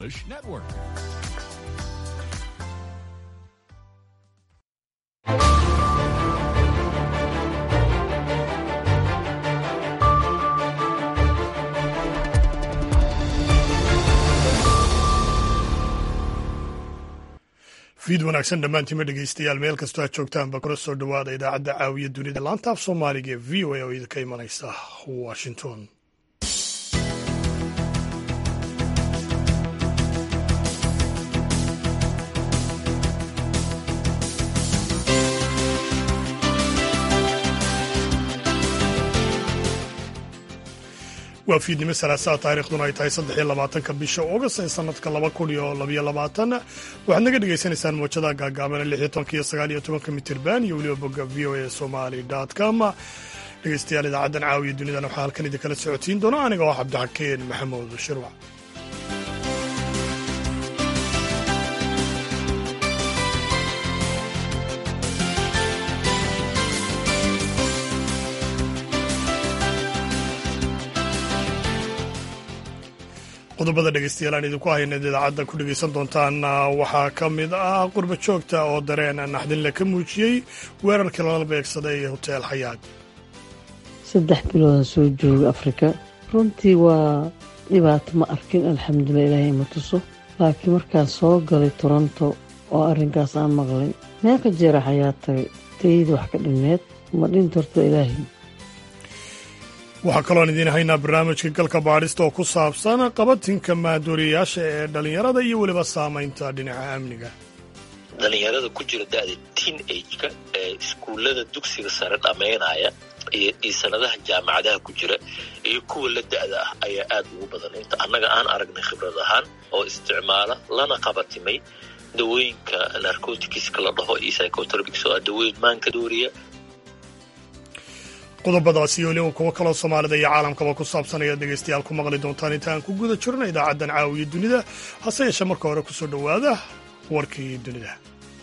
Network. fiid wanaagsan dhammaantiima dhegeystayaal meel kastoo aad joogtaanba kuna soo dhowaada idaacadda caawiya dunida laanta af soomaaliga ee v o a oo idinka imanaysa washington waa fiidnimo salaasaa taariikhduna ay tahay saddex iyo labaatanka bisha august ee sanadka laba kun iyo labayo labaatan waxaad naga dhagaysanaysaan moojada gaagaaban lix iyo tobanka iyo sagaal iyo tobanka mitirban iyo weliba bogga v o a somali com dhegeystayaal idaacaddan caawiya dunidan waxaa halkan idinkala socotiin doona aniga oo cabdixakeen maxamuud shirwac qodobada dhegeystayaal aan idinku hayna idaacadda ku dhegeysan doontaan waxaa ka mid ah qurba joogta oo dareen naxdinle ka muujiyey weerarkii lala beegsaday hoteel xayaad saddex biloodan soo jooga afrika runtii waa dhibaato ma arkin alxamdulilah ilaahay ima tuso laakiin markaan soo galay toronto oo arrinkaas aan maqlay meeqa jeera xayaa tagay tayada wax ka dhinmeed ma dhinta horta ilaahay waxaa kaloon idiin haynaa barnaamijka galka baadhista oo ku saabsan qabatinka maadooriyayaasha ee dhallinyarada iyo weliba saamaynta dhinaca amniga dhallinyarada ku jira da'da teen ageka ee iskuullada dugsiga sare dhammaynaya iyo sanadaha jaamacadaha ku jira iyo kuwa la da'da ah ayaa aad ugu badan inta annaga aan aragnay khibrad ahaan oo isticmaala lana qabatimay dawooyinka narcoticska la dhaho iyo psychotropics oo ah dawooyin maanka dooriya qodobadaasi iyo weliba kuwo kaloo soomaalida iyo caalamkaba ku saabsan ayaad dhegeystayaal ku maqli doontaan inta aan ku guda jirna idaacaddan caawiya dunida hase yeeshee marka hore ku soo dhowaada warkii dunida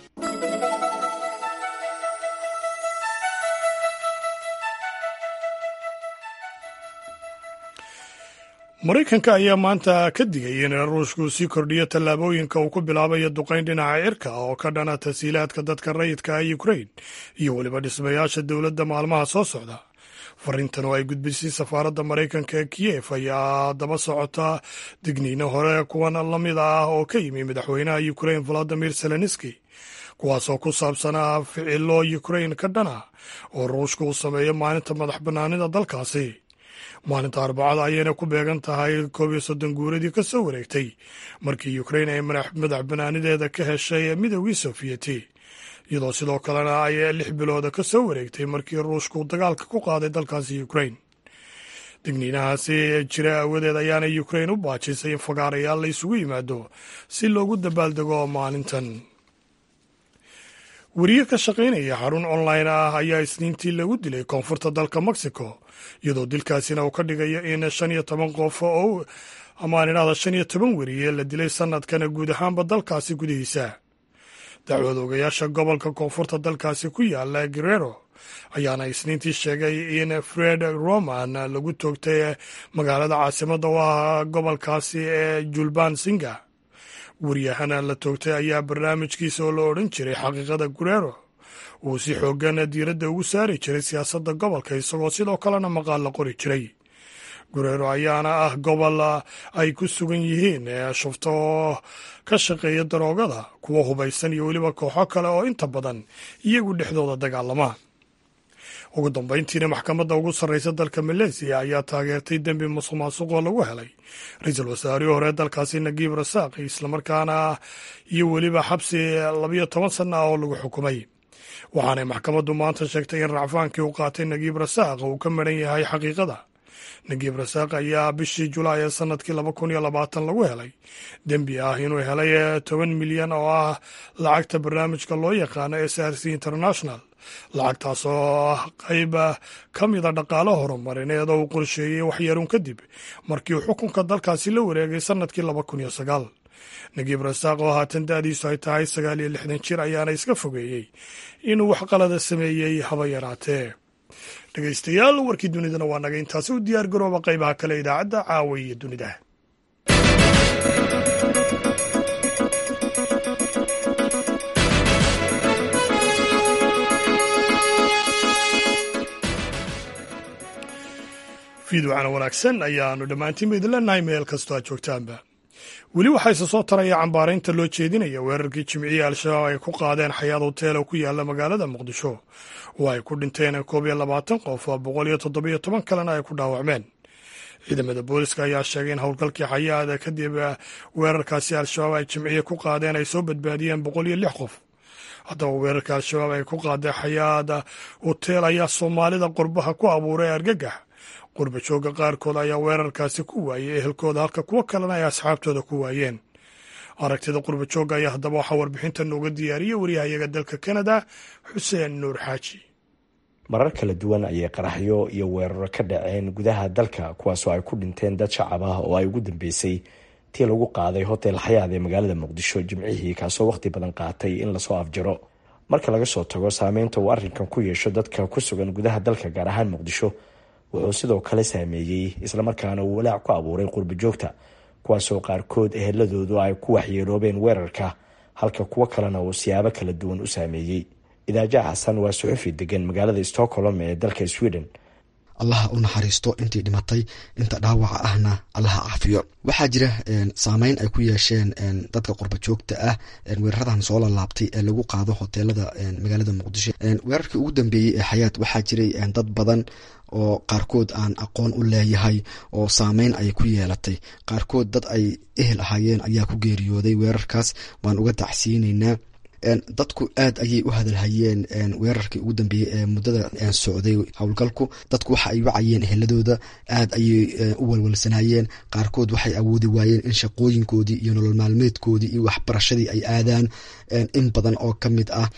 maraykanka ayaa maanta ka digay in ruushku sii kordhiyo tallaabooyinka uu ku bilaabayo duqayn dhinaca cirka oo ka dhana tasiilaadka dadka rayidka ah ukrain iyo weliba dhismayaasha dowladda maalmaha soo socda fariintan oo ay gudbisay safaaradda maraykanka ee kiyef ayaa daba socota digniino hore kuwan la mid ah oo ka yimi madaxweynaha ukrain valadimir zelenski kuwaasoo ku saabsanaa ficilo ukrain ka dhana oo ruushka uu sameeyo maalinta madax bannaanida dalkaasi maalinta arbacada ayayna ku beegan tahay koob iyo soddon guuradii ka soo wareegtay markii ukrain ay madax bannaanideeda ka heshay midoogii sofiyeti iyadoo sidoo kalena ay lix bilooda ka soo wareegtay markii ruushku dagaalka ku qaaday dalkaasi ukrain digniinahaasi jira awadeed ayaana ukrain u baajisay in fagaarayaal la isugu yimaado si loogu dabaaldego maalintan weriye ka shaqaynaya xarun online ah ayaa isniintii lagu dilay koonfurta dalka mexico iyadoo dilkaasina uu ka dhigayo in shan iyo toban qof oo amaan idhahda shan iyo toban weriye la dilay sanadkana guud ahaanba dalkaasi gudihiisa dacwad ogayaasha gobolka koonfurta dalkaasi ku yaala guerrero ayaana isniintii sheegay in fred roman lagu toogtay magaalada caasimada u ah gobolkaasi ee julban singa waryahana la toogtay ayaa barnaamijkiisa oo la odhan jiray xaqiiqada guerrero uu si xoogan diiradda ugu saari jiray siyaasadda gobolka isagoo sidoo kalena maqaal la qori jiray gureero ayaana ah gobol ay ku sugan yihiin shufto oo ka shaqeeya daroogada kuwa hubaysan iyo weliba kooxo kale oo inta badan iyagu dhexdooda dagaalama ugu dambayntiina maxkamadda ugu sarreysa dalka maleesiya ayaa taageertay dembi musuq maasuqoo lagu helay ra-iisul wasaarihii hore dalkaasi nagiib rasaaq islamarkaana iyo weliba xabsi labiyo toban sana ah oo lagu xukumay waxaanay maxkamaddu maanta sheegtay in racfaankii uu qaatay nagiib rasaaq uu ka maran yahay xaqiiqada nagiib rasaaq ayaa bishii julaay ee sanadkii laba kun iyo labaatan lagu helay dembi ah inuu helay toban milyan oo ah lacagta barnaamijka loo yaqaano s r c international lacagtaas oo ah qayb ka mida dhaqaalo horumarineed oo uu qorsheeyey waxyaruun kadib markii uu xukunka dalkaasi la wareegay sanadkii laba kun iyo sagaal nagiib rasaaq oo haatan da'diisu ay tahay sagaal iyo lixdan jir ayaana iska fogeeyey inuu wax qalada sameeyey haba yaraatee dhegeystayaal warkii dunidana waa naga intaasi u diyaar garooba qaybaha kale idaacadda caawa iyo dunida fiidwacana wanaagsan ayaanu dhammaantiinba idin leenahay meel kastoo aad joogtaanba weli waxaa isa soo taraya cambaaraynta loo jeedinaya weerarkii jimcihii al-shabaab ay ku qaadeen xayaad hotel oo ku yaala magaalada muqdisho oo ay ku dhinteen koob iyo labaatan qof boqol iyo toddobiyo toban kalena ay ku dhaawacmeen ciidamada booliska ayaa sheegay in howlgalkii xayaada kadib weerarkaasi al-shabaab ay jimciye ku qaadeen ay soo badbaadiyeen boqol iyo lix qof haddaba weerarka al-shabaab ay ku qaadeen xayaada hotel ayaa soomaalida qurbaha ku abuuray argagax qurba joogga qaarkood ayaa weerarkaasi ku waayey ehelkooda halka kuwo kalena ay asxaabtooda ku waayeen aragtida qurba joogga ayaa haddaba waxaa warbixinta nooga diyaariyey waryahayaga dalka kanada xuseen nuur xaaji marar kala duwan ayay qaraxyo iyo weeraro ka dhaceen gudaha dalka kuwaasoo ay ku dhinteen dad shacab ah oo ay ugu dambeysay tii lagu qaaday hotel xayaad ee magaalada muqdisho jimcihii kaasoo wakhti badan qaatay in lasoo afjaro marka laga soo tago saameynta uu arrinkan ku yeesho dadka ku sugan gudaha dalka gaar ahaan muqdisho wuxuu sidoo kale saameeyey islamarkaana uu walaac ku abuuray qurba joogta kuwaasoo qaarkood eheladoodu ay ku waxyeeloobeen weerarka halka kuwo kalena uu siyaabo kala duwan u saameeyey idaaja xasan waa suxufi degan magaalada stockholm ee dalka sweden allaha u naxariisto intii dhimatay inta dhaawaca ahna allaha caafiyo waxaa jira saameyn ay ku yeesheen dadka qurba joogta ah weeraradan soo lalaabtay ee lagu qaado hoteelada magaalada muqdisho weerarkii ugu dambeeyey ee xayaat waxaa jiray dad badan oo qaarkood aan aqoon u leeyahay oo saameyn ay ku yeelatay qaarkood dad ay ehel ahaayeen ayaa ku geeriyooday weerarkaas waan uga dacsiineynaa dadku aad ayay u hadalhayeen weerarkii ugu dambeeyey ee muddada socday howlgalku dadku waxa ay wacayeen eheladooda aad ayay u walwalsanayeen qaarkood waxay awoodi waayeen in shaqooyinkoodii iyo nolol maalmeedkoodii iyo waxbarashadii ay aadaan in badan oo ka mid ah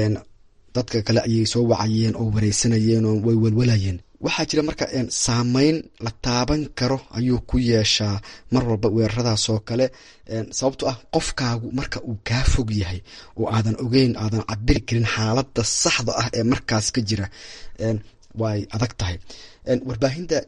dadka kale ayay soo wacayeen oo wareysanayeen oo way walwalayeen waxaa jira marka saameyn la taaban karo ayuu ku yeeshaa mar walba weeraradaasoo kale sababto ah qofkaagu marka uu kaa fog yahay oo aadan ogeyn aadan cabiri karin xaaladda saxda ah ee markaas ka jira way adag tahay warbaahinta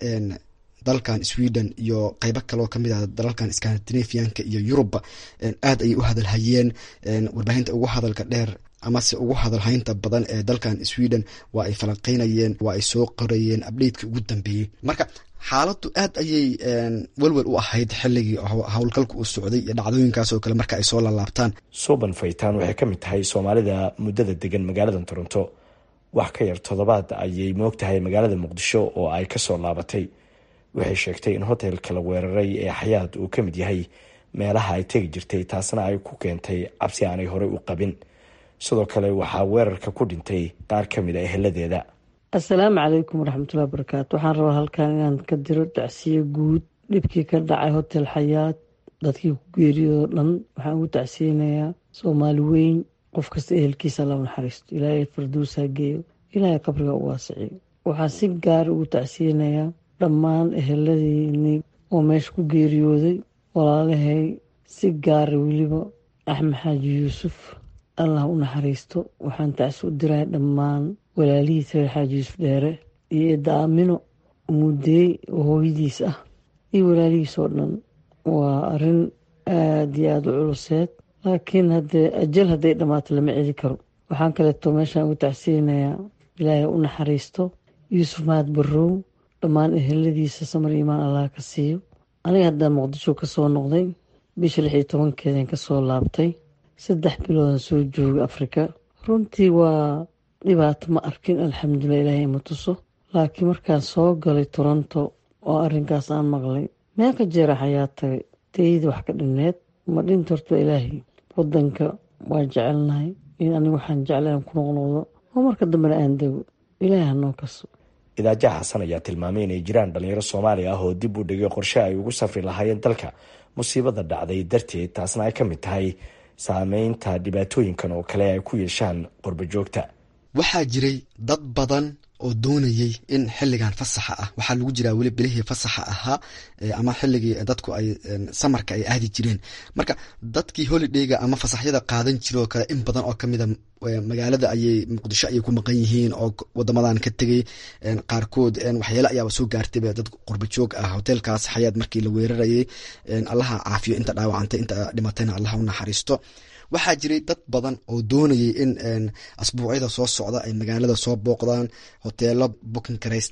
dalkan sweden iyo qeybo kaleoo kamid ah dalalkan scandinavianka iyo yurubba aad ayay u hadalhayeen warbaahinta ugu hadalka dheer amase ugu hadalhaynta badan ee dalkan sweden waa ay falanqeynayeen waa ay soo qorayeen abdheydkii ugu dambeeyey marka xaaladdu aad ayay welwel u ahayd xilligii howlgalka uu socday iyo dhacdooyinkaasoo kale marka ay soo lalaabtaan suuban faytaan waxay ka mid tahay soomaalida muddada degan magaalada toronto wax ka yar toddobaad ayay moog tahay magaalada muqdisho oo ay kasoo laabatay waxay sheegtay in hotelka la weeraray ee xayaad uu ka mid yahay meelaha ay tegi jirtay taasna ay ku keentay cabsi aanay horey u qabin sidoo kale waxaa weerarka ku dhintay qaar ka mid a eheladeeda assalaamu calaykum waraxmatullahi barakaatu waxaan rabaa halkan inaan ka diro dacsiyo guud dhibkii ka dhacay hotel xayaad dadkii ku geeriyoo dhan waxaan ugu tacsiyeynayaa soomaali weyn qof kasta ehelkiisa alla naxariisto ilaahay farduusa geeyo ilaahay qabriga u waasiciyo waxaan si gaara ugu tacsiyeynayaa dhammaan eheladiinii oo meesha ku geeriyooday walaalahay si gaara weliba axmed xaaji yuusuf allah u naxariisto waxaan tacsi u diray dhammaan walaalihiis reer xaaji yuusuf dheere iyo eedda aamino mudeey oo hooyadiis ah iyo walaalihiis oo dhan waa arrin aada iyo aada u culuseed laakiin haddee ajal hadday dhammaato lama celi karo waxaan kaleeto meeshaan ugu tacsiyeynayaa ilaahay u naxariisto yuusuf mahad barrow dhammaan eheladiisa samar iimaan allah ka siiyo aniga haddaa muqdisho ka soo noqday bisha lix iyo tobankeedan ka soo laabtay saddex biloodan soo jooga afrika runtii waa dhibaato ma arkin alxamdulilah ilaahay ima tuso laakiin markaan soo galay toronto oo arrinkaas aan maqlay meeqa jeera xayaa tagay tayada wax ka dhinneed ma dhinta horta ilaahay wadanka waa jecelnahay in aniga waxaan jeclay aan ku noqnoqdo oo marka dambena aan dego ilaahay hanoo kaso idaaja xasan ayaa tilmaamay inay jiraan dhalinyaro soomaali ah oo dib u dhigay qorshe ay ugu safri lahaayeen dalka musiibada dhacday darteed taasna ay ka mid tahay saameynta dhibaatooyinkan oo kale ay ku yeeshaan qurba joogta waxaa jiray dad badan oo doonayay in xiligan fasaxa ah waxaa lagu jiraa weli bilihii fasaxa ahaa ama xiligii dadku ay samarka ay aadi jireen marka dadkii holidayga ama fasaxyada qaadan jira oo kale in badan oo kamida magaalada ayay muqdisho ayay ku maqan yihiin oo wadamadan ka tegay qaarkood waxyaale ayaaba soo gaartayba dad qurba joog ah hoteelkaas xayaad markii la weerarayay allaha caafiyo inta dhaawacantay inta dhimatayna allaha u naxariisto waxaa jiray dad badan oo doonayay in asbuucyada soo socda ay magaalada soo booqdaan hoteelo bukin karaystay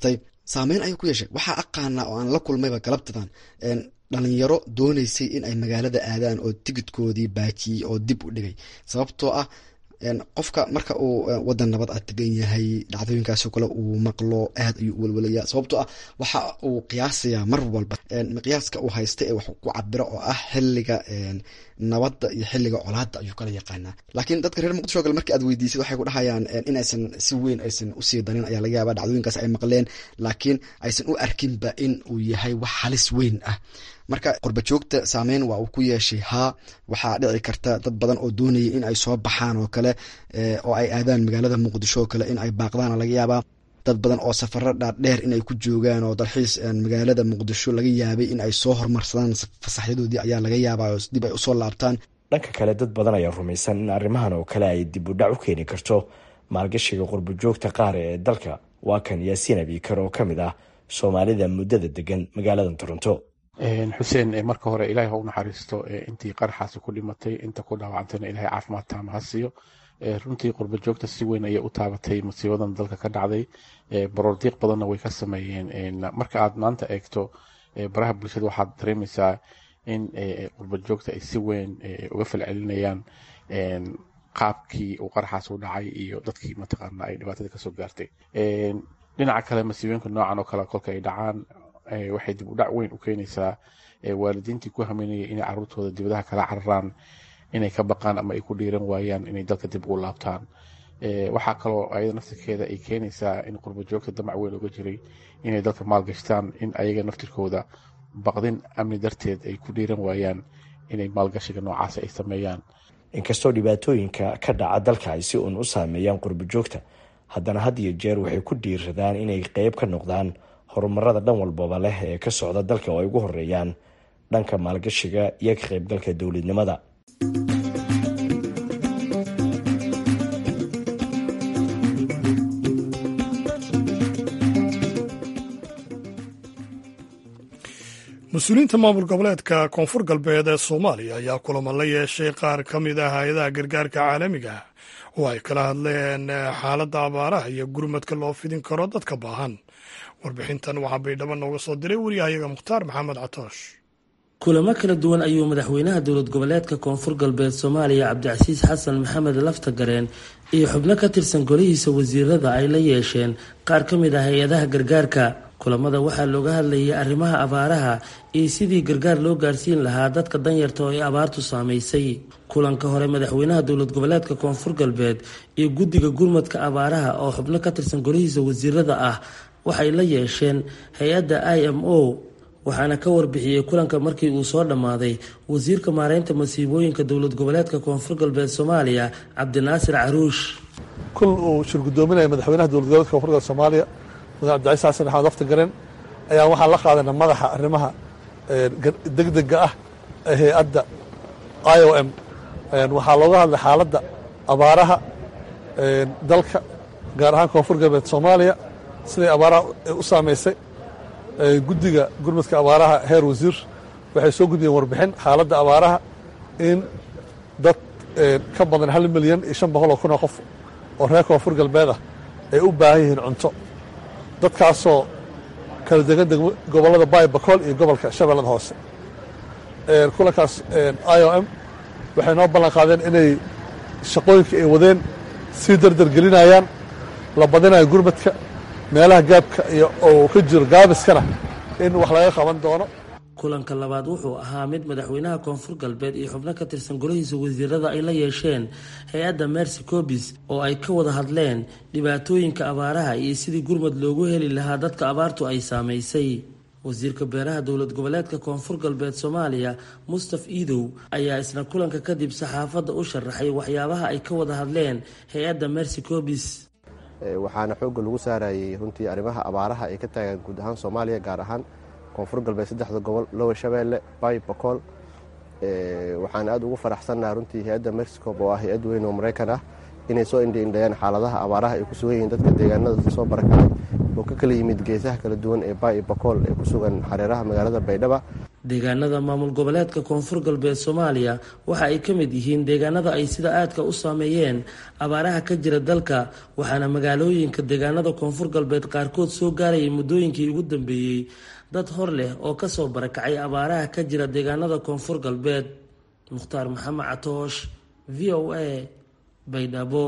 saameyn ayuu ku yeeshay waxaa aqaanaa oo aan la kulmayba galabtadan dhalinyaro dooneysay in ay magaalada aadaan oo tigidkoodii baajiyey oo dib u dhigay sababtoo ah qofka marka uu wadan nabad a tegan yahay dhacdooyinkaasoo kale uu maqlo aad ayuu u welwelaya sababtoo ah waxa uu qiyaasayaa mar walba miqyaaska uu haysta ee wax ku cabiro oo ah xiliga nabadda iyo xiliga colaada ayuu kala yaqaanaa laakiin dadka reer muqdisho kale markii aad weydiisad waxay ku dhahayaan inaysan si weyn aysan usii darin ayaa laga yaaba dhacdooyinkaas ay maqleen laakiin aysan u arkinba in uu yahay wax halis weyn ah marka qurba joogta saameyn waa uu ku yeeshay haa waxaa dhici karta dad badan oo doonayay in ay soo baxaan oo kale oo ay aadaan magaalada muqdisho oo kale in ay baaqdaana laga yaabaa dad badan oo safaro dhaadheer in ay ku joogaan oo dalxiis magaalada muqdisho laga yaabay in ay soo hormarsadaan fasaxyadoodii ayaa laga yaabaa oo dib ay usoo laabtaan dhanka kale dad badan ayaa rumaysan in arrimahan oo kale ay dib u dhac u keeni karto maalgashiga qurba joogta qaar ee dalka waa kan yaasiin abiikar oo ka mid ah soomaalida muddada degan magaalada toronto xuseen marka hore ilahay ha u naxariisto intii qaraxaasi ku dhimatay inta ku dhaawacantayna ilahay caafimaad taama ha siiyo runtii qurba joogta si weyn ayay u taabatay musiibadan dalka ka dhacday baroordiiq badanna way ka sameeyeen marka aad maanta eegto baraha bulshada waxaad dareemaysaa in qurba joogta ay si weyn uga falcelinayaan qaabkii uu qaraxaas u dhacay iyo dadkii mataqaana ay dhibaatada kasoo gaartay dhinaca kale masiibooyinka noocan oo kale kolka ay dhacaan waxay dib u dhac weyn u keenaysaa waalidiintii ku hameynayay inay caruurtooda dibadaha kala cararaan inay ka baqaan ama ay ku dhiiran waayaan inay dalka dib ugu laabtaan waxaa kaloo ayada naftirkeeda ay keenaysaa in qurba joogta damac weyn uga jiray inay dalka maalgashtaan in ayaga naftirkooda baqdin amni darteed ay ku dhiiran waayaan inay maalgashiga noocaas ay sameeyaan inkastoo dhibaatooyinka ka dhaca dalka ay si uun u saameeyaan qurba joogta haddana had iyo jeer waxay ku dhiiradaan inay qeyb ka noqdaan horumarada dhan walbaba leh ee ka socda dalka oo ay ugu horeeyaan dhanka maalgashiga iyo ka qaybgalka dowladnimada mas-uuliyiinta maamul goboleedka koonfur galbeed ee soomaaliya ayaa kulamo la yeeshay qaar ka mid ah hay-adaha gargaarka caalamiga oo ay kala hadleen xaaladda abaaraha iyo gurmadka loo fidin karo dadka baahan warbixintan waxaa baydhabo nooga soo diray wariyahayaga mukhtaar maxamed catoosh kulamo kala duwan ayuu madaxweynaha dowlad goboleedka koonfur galbeed soomaaliya cabdicasiis xasan maxamed laftagareen iyo xubno ka tirsan golihiisa wasiirada ay la yeesheen qaar ka mid ah hay-adaha gargaarka kulamada waxaa looga hadlayay arrimaha abaaraha iyo sidii gargaar loo gaarsiin lahaa dadka danyarta oo ay abaartu saamaysay kulanka hore madaxweynaha dowlad goboleedka koonfur galbeed iyo guddiga gurmadka abaaraha oo xubno ka tirsan golihiisa wasiirada ah waxay la yeesheen hay-adda i m o waxaana ka warbixiyey kulanka markii uu soo dhammaaday wasiirka maareynta masiibooyinka dowlad goboleedka koonfur galbeed soomaaliya cabdinaasir caruush kul uu shir guddoominaya madaxweynaha dowlad goboleedka koonfur galbeed soomaaliya mudane cabdicaiis xasan maxamed laftagareen ayaa waxaan la qaadana madaxa arrimaha degdega ah ee hay-adda i o m waxaa looga hadlay xaaladda abaaraha dalka gaar ahaan koonfur galbeed soomaaliya siday abaaraha u saamaysay guddiga gurmadka abaaraha heer wasiir waxay soo gudbiyeen warbixin xaaladda abaaraha in dad ka badan hal milyan iyo shan boqol oo kun oo qof oo reer koonfur galbeed ah ay u baahan yihiin cunto dadkaasoo kala degan gobollada baay bakool iyo gobolka shabeellada hoose kulankaas i o m waxay noo ballan qaadeen inay shaqooyinka ay wadeen sii dardar gelinayaan la badinayo gurmadka meelaha gaabka iyo oo ka jiro gaabiskana in wax laga qaban doono kulanka labaad wuxuu ahaa mid madaxweynaha koonfur galbeed iyo xubno ka tirsan golihiisa wasiirada ay la yeesheen hay-adda mercy cobis oo ay ka wada hadleen dhibaatooyinka abaaraha iyo sidii gurmad loogu heli lahaa dadka abaartu ay saamaysay wasiirka beeraha dowlad goboleedka koonfur galbeed soomaaliya mustaf iidow ayaa isna kulanka kadib saxaafadda u sharaxay waxyaabaha ay ka wada hadleen hay-adda mercy cobis waxaana xoogga lagu saarayay runtii arrimaha abaaraha ay ka taagaan guud ahaan soomaaliya gaar ahaan koonfur galbeed saddexda gobol lower shabeelle bay bakool waxaan aad ugu faraxsannaha runtii hay-adda mexicob oo ah hay-ad weyn oo maraykan ah inay soo indhiindhayaan xaaladaha abaaraha ay ku sugan yihiin dadka deegaanada soo barakacay oo ka kala yimid geesaha kala duwan ee bay bakool ee ku sugan xareeraha magaalada baydhaba deegaanada maamul goboleedka koonfur galbeed soomaaliya waxa ay ka mid yihiin deegaanada ay sida aadka u saameeyeen abaaraha ka jira dalka waxaana magaalooyinka deegaanada koonfur galbeed qaarkood soo gaarayay muddooyinkii ugu dambeeyey dad hor leh oo kasoo barakacay abaaraha ka jira deegaanada koonfur galbeed mukhtaar maxamed catoosh v o a baydhabo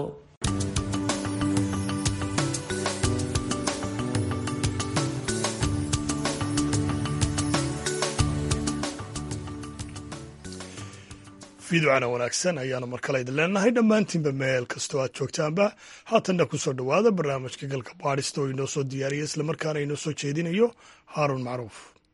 fiidocana wanaagsan ayaanu markale idin leenahay dhammaantiinba meel kastoo aad joogtaanba haatanna kusoo dhowaada barnaamijka galka baadhista oo inoo soo diyaariya islamarkaana inoo soo jeedinayo haaruun macruuf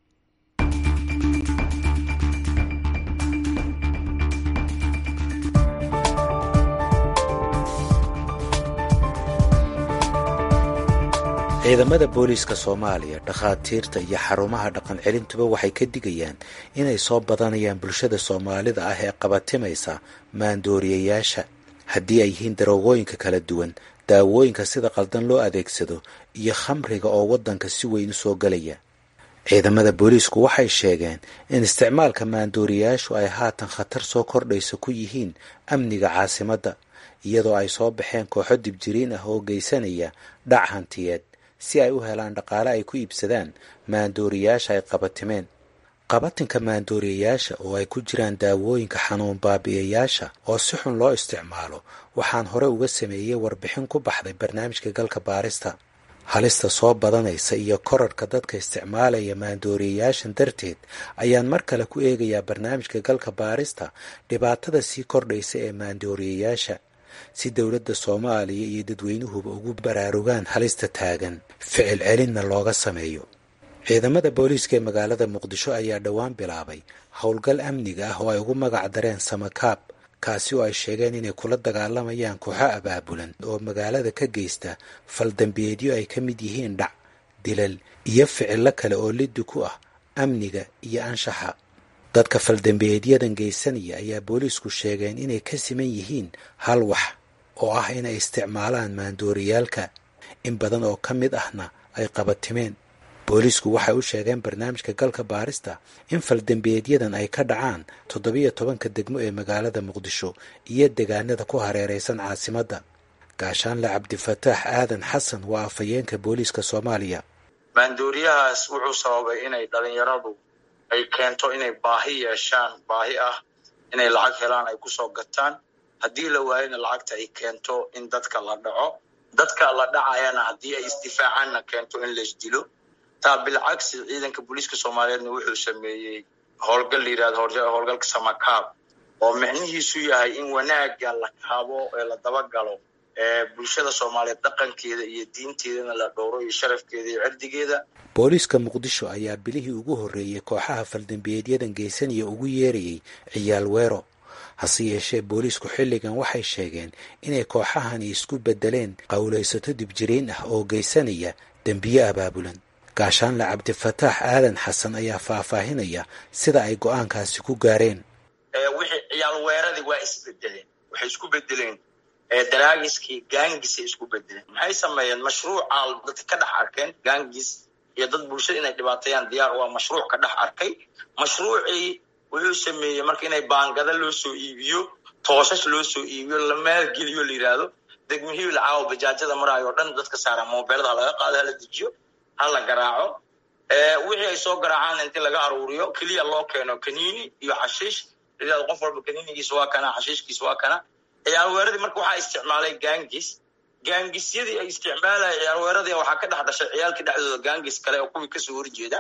ciidamada booliiska soomaaliya dhakhaatiirta iyo xarumaha dhaqan celintuba waxay ka digayaan inay soo badanayaan bulshada soomaalida ah ee qabatimaysa maandooriyayaasha haddii ay yihiin daroogooyinka kala duwan daawooyinka sida qaldan loo adeegsado iyo khamriga oo waddanka si weyn u soo galaya ciidamada booliisku waxay sheegeen in isticmaalka maandooriyayaashu ay haatan khatar soo kordhaysa ku yihiin amniga caasimadda iyadoo ay soo baxeen kooxo dibjiriin ah oo geysanaya dhac hantiyeed si ay u helaan dhaqaale ay ku iibsadaan maandooriyayaasha ay qabatimeen qabatinka maandooriyayaasha oo ay ku jiraan daawooyinka xanuun baabi'iyayaasha oo si xun loo isticmaalo waxaan hore uga sameeyey warbixin ku baxday barnaamijka galka baarista halista soo badanaysa iyo korarhka dadka isticmaalaya maandooriyayaashan darteed ayaan mar kale ku eegayaa barnaamijka galka baarista dhibaatada sii kordhaysa ee maandooriyayaasha si dowladda soomaaliya iyo dadweynuhuba ugu baraarugaan halista taagan ficil celinna looga sameeyo ciidamada booliiska ee magaalada muqdisho ayaa dhowaan bilaabay howlgal amniga ah oo ay ugu magac dareen samakaab kaasi oo ay sheegeen inay kula dagaalamayaan kooxo abaabulan oo magaalada ka geysta faldambeedyo ay ka mid yihiin dhac dilal iyo ficillo kale oo liddi ku ah amniga iyo anshaxa dadka faldambeedyadan geysanaya ayaa booliisku sheegeen inay ka siman yihiin hal wax oo ah inay isticmaalaan maandooriyaalka in badan oo ka mid ahna ay qabatimeen booliisku waxay u sheegeen barnaamijka galka baarista in faldambeedyadan ay ka dhacaan toddobiyo tobanka degmo ee magaalada muqdisho iyo degaanada ku hareeraysan caasimadda gaashaanle cabdifataax aadan xasan waa afhayeenka booliiska soomaaliya maandooriyahaas wuxuu sababay inay dhalinyaradu ay keento inay baahi yeeshaan baahi ah inay lacag helaan ay kusoo gataan haddii la waayona lacagta ay keento in dadka la dhaco dadka la dhacayana haddii ay isdifaacaanna keento in laisdilo taa bilcagsi ciidanka booliiska soomaaliyeedna wuxuu sameeyey howlgal la yirahdo howlgalka samakaab oo micnihiisu yahay in wanaagga la kaabo ee la dabagalo bulshada soomaaliyeed dhaqankeeda iyo diinteedana la dhowro iyo sharafkeeda iyo cirdigeeda booliiska muqdisho ayaa bilihii ugu horreeyey kooxaha faldambeedyadan geysanaya ugu yeerayay ciyaal weero hase yeeshee booliisku xilligan waxay sheegeen inay kooxahani isku beddeleen qowlaysato dibjiriin ah oo geysanaya dembiye abaabulan gaashaanle cabdifataax aadan xasan ayaa faahfaahinaya sida ay go-aankaasi ku gaareen wixii ciyaal weeradii waa isbedeleen waxay isku bedeleen daraagiskii gaangisay isku bedeleen maxay sameeyeen mashruuca dadka ka dhex arkeen gaangis iyo dad bulshada inay dhibaateeyaan diyaar waa mashruuc ka dhex arkay mashruucii wuxuu sameeyey marka inay baangada loo soo iibiyo tooshash loo soo iibiyo la maalgeliyo la yidhaahdo degmihii lacaawo bajaajada maraayo o dhan dadka saaraan mobeelada ha laga qaado hala dejiyo ha la garaaco wixii ay soo garaacaan inti laga aruuriyo keliya loo keeno kaniini iyo xashiish layidhahdo qof walba kaniinigiisa waa kana xashiishkiisa waa kana ciyaarweeradii marka waxaa isticmaalay gangis gaangisyadii ay isticmaalaya ciyaarweeradii waxaa ka dhex dhashay ciyaalkii dhexdooda gangis kale oo kuwii kasoo horjeeda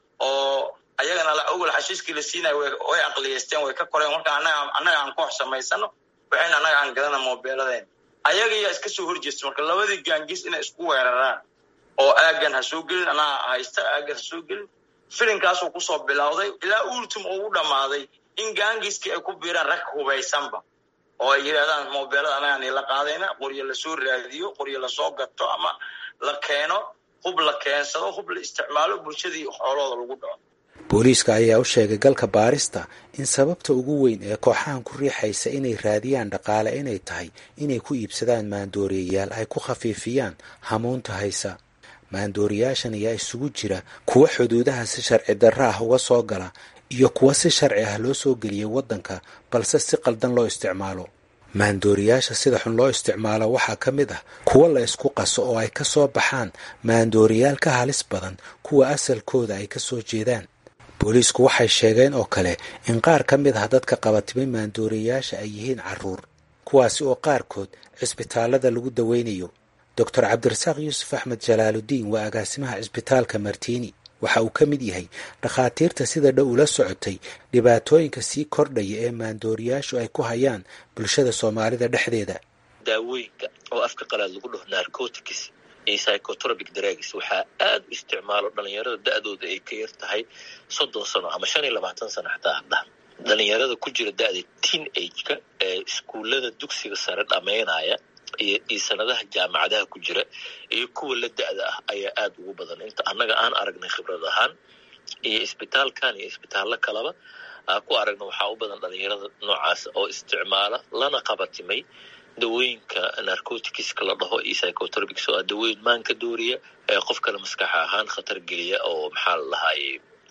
oo ayagana la ogol xashiiskii la siinayo way aqliyeysteen way ka koreen marka annaga annaga aan koox samaysano waxayna annaga aan gadana moobeeladeen ayagayaa iska soo horjeesta marka labadii gaangis inay isku weeraraan oo aagan ha soo gelin anaa haysta aagan ha soo gelin filinkaasuu kusoo bilowday ilaa ultim uu u dhammaaday in gaangiskii ay ku biiraan rag hubaysanba oo ay yidhahdaan mobeelada anagaan ila qaadayna qoryo lasoo raadiyo qoryo lasoo gato ama la keeno hub la keensado hub la isticmaalo bulshadii xoolooda lagu dhaco booliiska ayaa u sheegay galka baarista in sababta ugu weyn ee kooxahan ku riixaysa inay raadiyaan dhaqaale inay tahay inay ku iibsadaan maandooriyayaal ay ku khafiifiyaan hamuunta haysa maandooriyaashan ayaa isugu jira kuwa xuduudaha si sharci darro ah uga soo gala iyo kuwa si sharci ah loo soo geliyay waddanka balse si qaldan loo isticmaalo maandooriyaasha sida xun loo isticmaalo waxaa ka mid ah kuwa la isku qaso oo ay ka soo baxaan maandooriyaal ka halis badan kuwa asalkooda ay ka soo jeedaan booliisku waxay sheegeen oo kale in qaar ka mid ah dadka qabatimay maandooriyayaasha ay yihiin carruur kuwaasi oo qaarkood cisbitaallada lagu daweynayo doctor cabdirasaaq yuusuf axmed jalaaludiin waa agaasimaha cisbitaalka martiini waxa uu ka mid yahay dhakhaatiirta sida dhow ula socotay dhibaatooyinka sii kordhaya ee maandooriyaashu ay ku hayaan bulshada soomaalida dhexdeeda daawooyinka oo afka qalaad lagu dhaho narcotics iyo psychotropic drugs waxaa aad u isticmaalo dhalinyarada da-dooda ay ka yar tahay soddon sano ama shan iyo labaatan sano xataa hadhaha dhalinyarada ku jira da-da teen ageka ee iskuullada dugsiga sare dhammaynaya iyo iyo sanadaha jaamacadaha ku jira iyo kuwa la da-da ah ayaa aad ugu badan inta annaga aan aragnay khibrad ahaan iyo isbitaalkan iyo isbitaallo kaleba aa ku aragna waxaa u badan dhalinyarada noocaas oo isticmaala lana qabatimay dawooyinka narcoticska la dhaho iyo psychotropics oo ah dawooyin maanka dooriya ee qofkana maskaxa ahaan khatar geliya oo maxaa la dhahaaye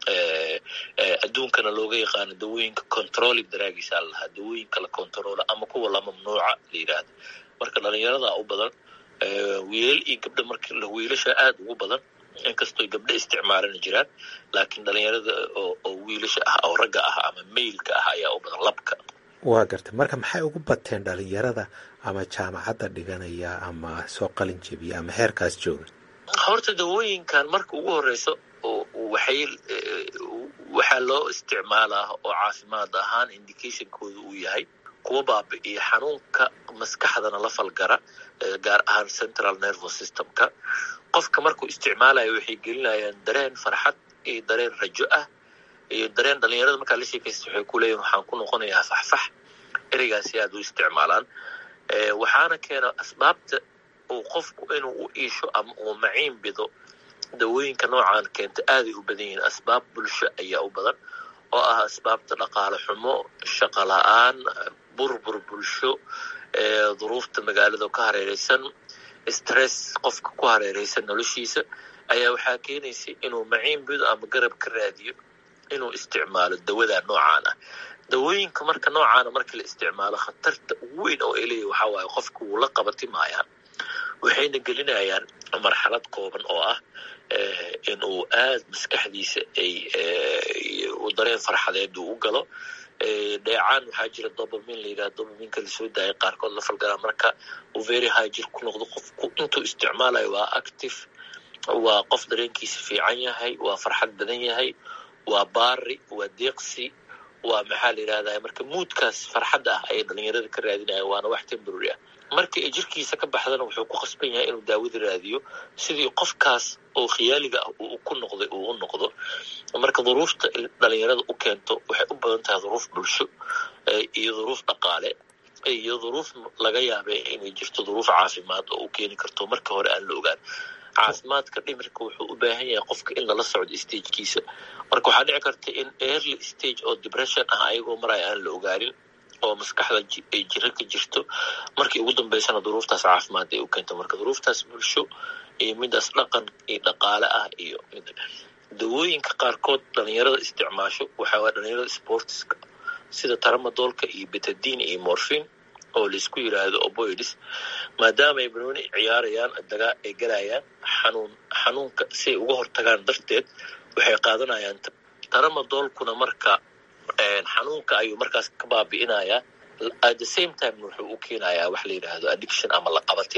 adduunkana looga yaqaano dawooyinka controlling dragisa la lahaa dawooyinka la controla ama kuwa la mamnuuca la yidhaahdo marka dhalinyarada u badan wiilal iyo gabdho marka wiilasha aad ugu badan inkastoo gabdho isticmaalana jiraan laakiin dhalinyarada oo wiilasha ah oo ragga ah ama mailka ah ayaa u badan labka waa gartay marka maxay ugu bateen dhalinyarada ama jaamacadda dhiganaya ama soo qalin jebiya ama heerkaas jooga horta dawooyinkan marka ugu horeyso waxay waxaa loo isticmaalaa oo caafimaad ahaan indicationkooda uu yahay kuwa baabi'iya xanuunka maskaxdana la falgara gaar ahaan central nervous systemka qofka markuu isticmaalayo waxay gelinayaan dareen farxad iyo dareen rajo ah iyo dareen dhalinyarada markaa la sheekaysta waxay ku leeyihin waxaan ku noqonayaa faxfax ereygaasi aad u isticmaalaan waxaana keena asbaabta uu qofku inuu u iisho ama uu maciin bido dawooyinka noocaan keenta aaday u badan yihiin asbaab bulsho ayaa u badan oo ah asbaabta dhaqaale xumo shaqo la-aan burbur bulsho duruufta magaalada ka hareereysan stress qofka ku hareereysan noloshiisa ayaa waxaa keenaysa inuu maciin bido ama garab ka raadiyo inuu isticmaalo dawada noocaan ah dawooyinka marka noocaana markii la isticmaalo khatarta ugu weyn oo ay leeyahy waxaa waaye qofka wuu la qabatimayaa waxayna gelinayaan marxalad kooban oo ah in uu aad maskaxdiisa ay dareen farxadeed uu u galo dheecaan waxaa jira dobamin la yidhaha dobaminka lasoo daaya qaarkood la falgalaa marka uu very higir ku noqdo qofku intuu isticmaalayo waa active waa qof dareenkiisa fiican yahay waa farxad badan yahay waa baari waa deeqsi waa maxaa la yidhahdaa marka muudkaas farxadda ah ayay dhalinyarada ka raadinayaan waana wax temporary ah marka ay jirkiisa ka baxdana wuxuu ku khasban yahay inuu daawada raadiyo sidii qofkaas oo khiyaaliga ah uu ku noqday uu u noqdo marka duruufta dhalinyarada u keento waxay u badan tahay duruuf bulsho iyo duruuf dhaqaale iyo duruuf laga yaabay inay jirto duruuf caafimaad oo u keeni karto marka hore aan la ogaan caafimaadka dhimirka wuxuu u baahan yahay qofka in lala socdo stagekiisa marka waxaa dhici karta in early stage oo depression ah ayagoo maraya aan la ogaanin oo maskaxda ay jiro ka jirto markii ugu dambeysana duruuftaas caafimaad ay u keento marka duruuftaas bulsho iyo midaas dhaqan iyo dhaqaale ah iyo dawooyinka qaarkood dhalinyarada isticmaasho waxaa waa dhalinyarada sportiska sida taramadoolka iyo betadine iyo morphin oo laisku yiraahdo oboids maadaama ay banooni ciyaarayaan dagaa ay galayaan xanuun xanuunka si ay uga hortagaan darteed waxay qaadanayaan taramadoolkuna marka xanuunka ayuu markaas ka baabi'inayaa at the same time wuxuu u keenayaa wax la yidhaahdo addiction ama la qabatin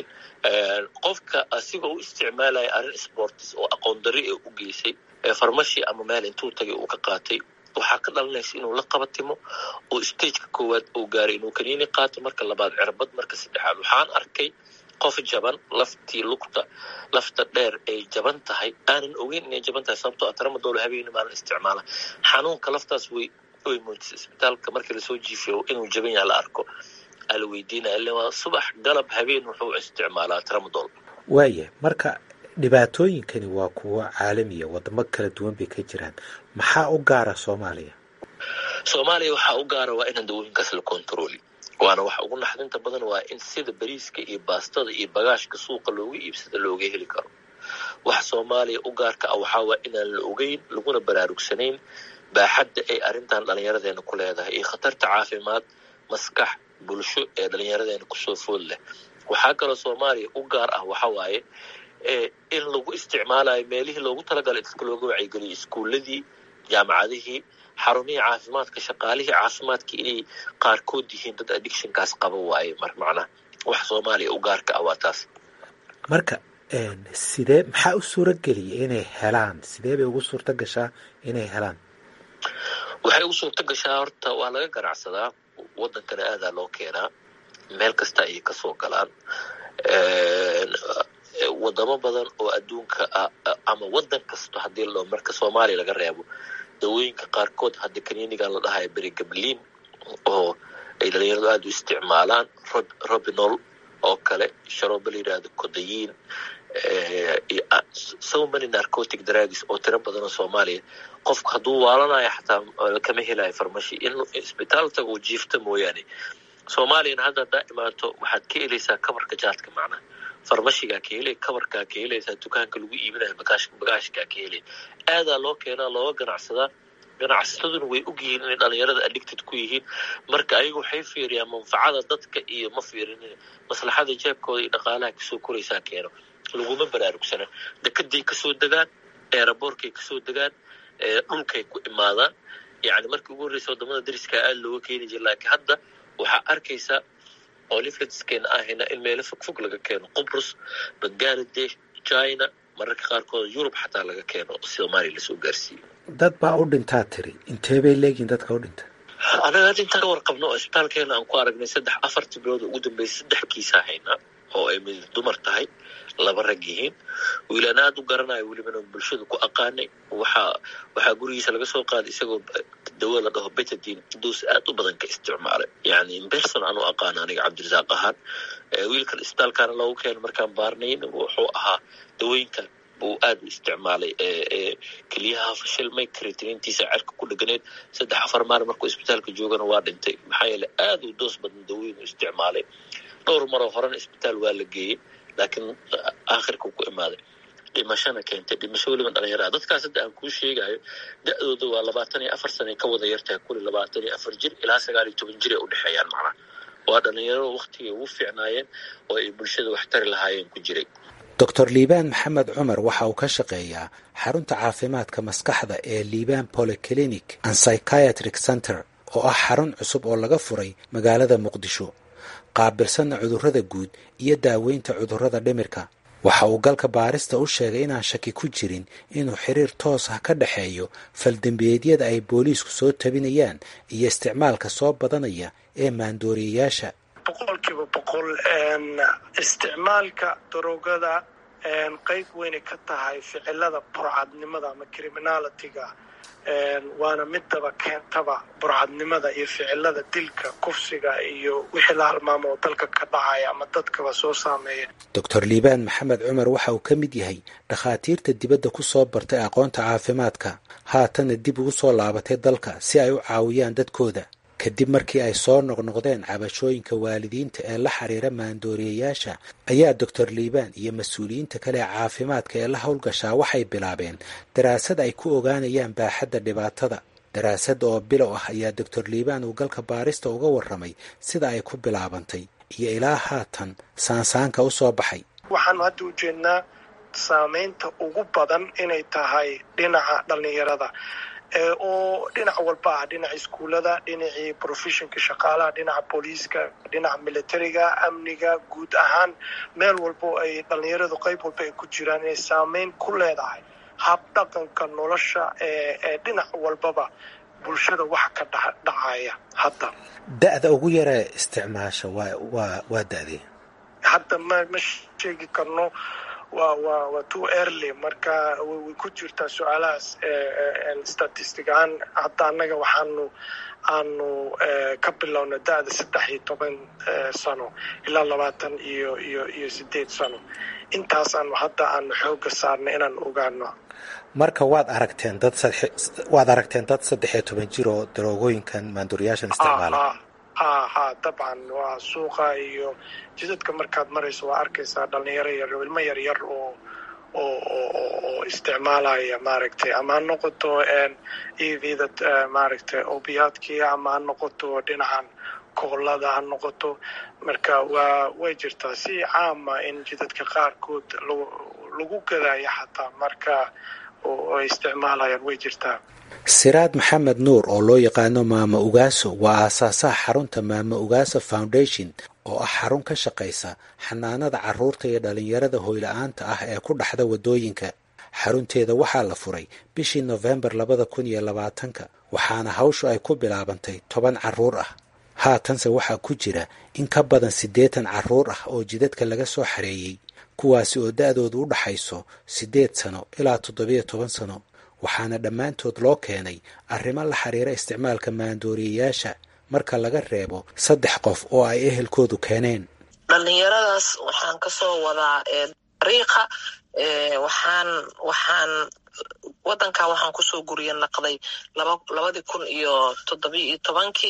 qofka asigoo u isticmaalaya arrin sportis oo aqoon dari ee u geysay farmashi ama meel intuu tagay uu ka qaatay waxaa ka dhalanaysa inuu la qabatimo oo stageka koowaad uu gaaray inuu kaniini qaato marka labaad cirbad marka saddexaad waxaan arkay qof jaban laftii lugta lafta dheer ay jaban tahay aanan ogeyn inay jaban tahay sababtoo atramadoolo habeeni maalin isticmaala xanuunka laftaas way way muujisa isbitaalka markii lasoo jiifiyo inuu jaban yahay la arko ala weydiinaya ille waa subax galab habeen wuxuu isticmaalaa tramadol waaya marka dhibaatooyinkani waa kuwo caalamiya wadamo kala duwan bay ka jiraan maxaa u gaara soomaaliya soomaaliya waxaa u gaara waa inaan dawooyinkaas la kontrooli waana waxa ugu naxdinta badan waa in sida bariiska iyo baastada iyo bagaashka suuqa looga iibsada looga heli karo waxa soomaaliya u gaarka ah waxaa waa inaan la ogeyn laguna baraarugsanayn baaxadda ay arrintan dhallinyaradeena ku leedahay iyo khatarta caafimaad maskax bulsho ee dhallinyaradeena kusoo food leh waxaa kaloo soomaaliya u gaar ah waxa waaye in lagu isticmaalayo meelihii loogu talagalay dadka looga wacyigeliyo iskuuladii jaamacadihii xarumihii caafimaadka shaqaalihii caafimaadka inay qaarkood yihiin dad addictionkaas qaba waaye mar macnaha wax soomaaliya u gaarka ah waa taas marka sidee maxaa u suura geliyay inay helaan sidee bay ugu suurta gashaa inay helaan waxay ugu suurta gashaa horta waa laga ganacsadaa waddankana aadaa loo keenaa meel kasta ayay kasoo galaan wadamo badan oo adduunka ah ama waddan kasto haddii loo marka soomaaliya laga reebo dawooyinka qaarkood hadda kaniinigan la dhahayo berigabliin oo ay dhalinyaradu aada u isticmaalaan robinol oo kale sharooba la yidhaahdo kodayiin so many narcotic drugs oo tiro badan oo soomaaliya qofku hadduu waalanayo xataa kama helayo farmashi in isbitaal tago jiifta mooyaane soomaaliyana hadda haddaa imaato waxaad ka helaysaa kabarka jaadka macnaha farmashigaa ka helay kabarkaa ka helaysaa dukaanka lagu iibinayo bagaashkaa ka helay aadaa loo keenaa looga ganacsadaa ganacsataduna way ogyihiin inay dhalinyarada addicted ku yihiin marka ayagu waxay fiiriyaan manfacada dadka iyo ma fiirinin maslaxada jeebkooda iyo dhaqaalaha kasoo koraysaa keeno laguma baraarugsana dekeday kasoo degaan eeraboorkay kasoo degaan dhulkay ku imaadaan yani markii ugu horreysa wadamada dariskaa aada looga keeni jira laakiin hadda waxaa arkaysaa oo lifletskeena ahayna in meelo fogfog laga keeno qubrus bangaladesh china mararka qaarkood yurub xataa laga keeno soomaaliya lasoo gaarsiiyo dad baa u dhintaa tiri intee bay leegihin dadka u dhinta anaga hadda intaan ka warqabno oo isbitaalkeena aan ku aragnay saddex afartii bilood oo ugu dambeysay saddex kiisaa haynaa oo ay mid dumar tahay laba rag yihiin wiilaan aada u garanayo welibana bulshada ku aqaanay waxaa waxaa gurigiisa laga soo qaaday isagoo dawo la dhaho betadin duus aad u badan ka isticmaalay yani imberson aan u aqaano aniga cabdirasaaq ahaan wiilkan isbitaalkaana loogu keeno markaan baarnayn wuxuu ahaa dawooyinkan buu aada u isticmaalay keliyaha fashilmay kritiniintiisa cerka ku dheganeed saddex afar maalin markuu isbitaalka joogana waa dhintay maxaa yeele aada u doos badan dawooyin u isticmaalay dhowr maroo horena isbitaal waa la geeyey laakiin aakhirkuu ku imaaday dhimashana keentay dhimasho weliba dhalinyaraa dadkaas hadda aan kuu sheegayo da-dooda waa labaatan iyo afar sana ka wada yartahay kuli labaatan iyo afar jir ilaa sagaal iyo toban jir ay u dhexeeyaan macnaha waa dhalinyaro waktigay ugu fiicnaayeen oo ay bulshada wax tari lahaayeen ku jiray doctor liibaan maxamed cumar waxa uu ka shaqeeyaa xarunta caafimaadka maskaxda ee liibaan polyclinic and psychiatric center oo ah xarun cusub oo laga furay magaalada muqdisho qaabilsanna cudurrada guud iyo daaweynta cudurrada dhimirka waxa uu galka baarista u sheegay inaan shaki ku jirin inuu xiriir toos ah ka dhexeeyo faldembiyeedyada ay booliisku soo tabinayaan iyo isticmaalka soo badanaya ee maandooriyayaasha boqolkiiba boqol isticmaalka daroogada qeyb weynay ka tahay ficilada burcadnimada ama criminalitiga waana midaba keentaba burcadnimada iyo ficilada dilka kufsiga iyo wixii la halmaamo oo dalka ka dhacaya ama dadkaba soo saameeya doctor liibaan maxamed cumar waxa uu ka mid yahay dhakhaatiirta dibadda ku soo bartay aqoonta caafimaadka haatanna dib ugu soo laabatay dalka si ay u caawiyaan dadkooda kadib markii ay soo noqnoqdeen cabashooyinka waalidiinta ee la xiriira maandooriyayaasha ayaa doctor liibaan iyo mas-uuliyiinta kale ee caafimaadka ee la howlgashaa waxay bilaabeen daraasad ay ku ogaanayaan baaxadda dhibaatada daraasad oo bilow ah ayaa doctor liibaan uu galka baarista uga warramay sida ay ku bilaabantay iyo ilaa haatan saansaanka u soo baxay waxaanu hadda ujeednaa saameynta ugu badan inay tahay dhinaca dhallinyarada oo dhinac walba ah dhinaca iskuullada dhinacii professionka shaqaalaha dhinaca booliiska dhinaca militariga amniga guud ahaan meel walbo ay dhallinyaradu qayb walba ay ku jiraan inay saameyn ku leedahay hab dhaqanka nolosha ee dhinac walbaba bulshada waxa ka dhacaya hadda da-da ugu yaree isticmaasha waa waa waa da-dee hadda ma ma sheegi karno waa waa waa too early marka way ku jirtaa su-aalahaas statistic ahaan hadda annaga waxaanu aanu ka bilowna da-da saddex iyo toban sano ilaa labaatan iyo iyo iyo sideed sano intaasaanu hadda aanu xooga saarnay inaan ogaano marka waad aragteen dad waad aragteen dad saddex iyo toban jir oo daroogooyinkan maanduuriyaashan isticmaala ha ha dabcan waa suuqa iyo jidadka markaad marayso waa arkaysaa dhalinyaro yar ilmo yar yar oo oo isticmaalaya maaragtay ama ha noqoto evda maaragtay obiyaadkii ama ha noqoto dhinacan koolada ha noqoto marka waa way jirtaa si caama in jidadka qaarkood lagu gadaya xataa marka ay isticmaalayaan way jirtaa siraad maxamed nuur oo loo yaqaano maama ugaaso waa aasaasaha xarunta maama ugaaso foundation oo ah xarun ka shaqaysa xanaanada carruurta iyo dhallinyarada hoyla-aanta ah ee ku dhaxda waddooyinka xarunteeda waxaa la furay bishii nofembar labada kun iyo labaatanka waxaana hawshu ay ku bilaabantay toban carruur ah haatanse waxaa ku jira in ka badan siddeetan carruur ah oo jidadka laga soo xareeyey kuwaasi oo da-doodu u dhaxayso siddeed sano ilaa toddobiyo toban sano waxaana dhammaantood loo keenay arrimo la xiriira isticmaalka maandooriyayaasha marka laga reebo saddex qof oo ay ehelkoodu keeneen dhallinyaradaas waxaan kasoo wadaa dariiqa waxaan waxaan wadankaa waxaan kusoo guriya naqday laba labadii kun iyo toddobiyo iyo tobankii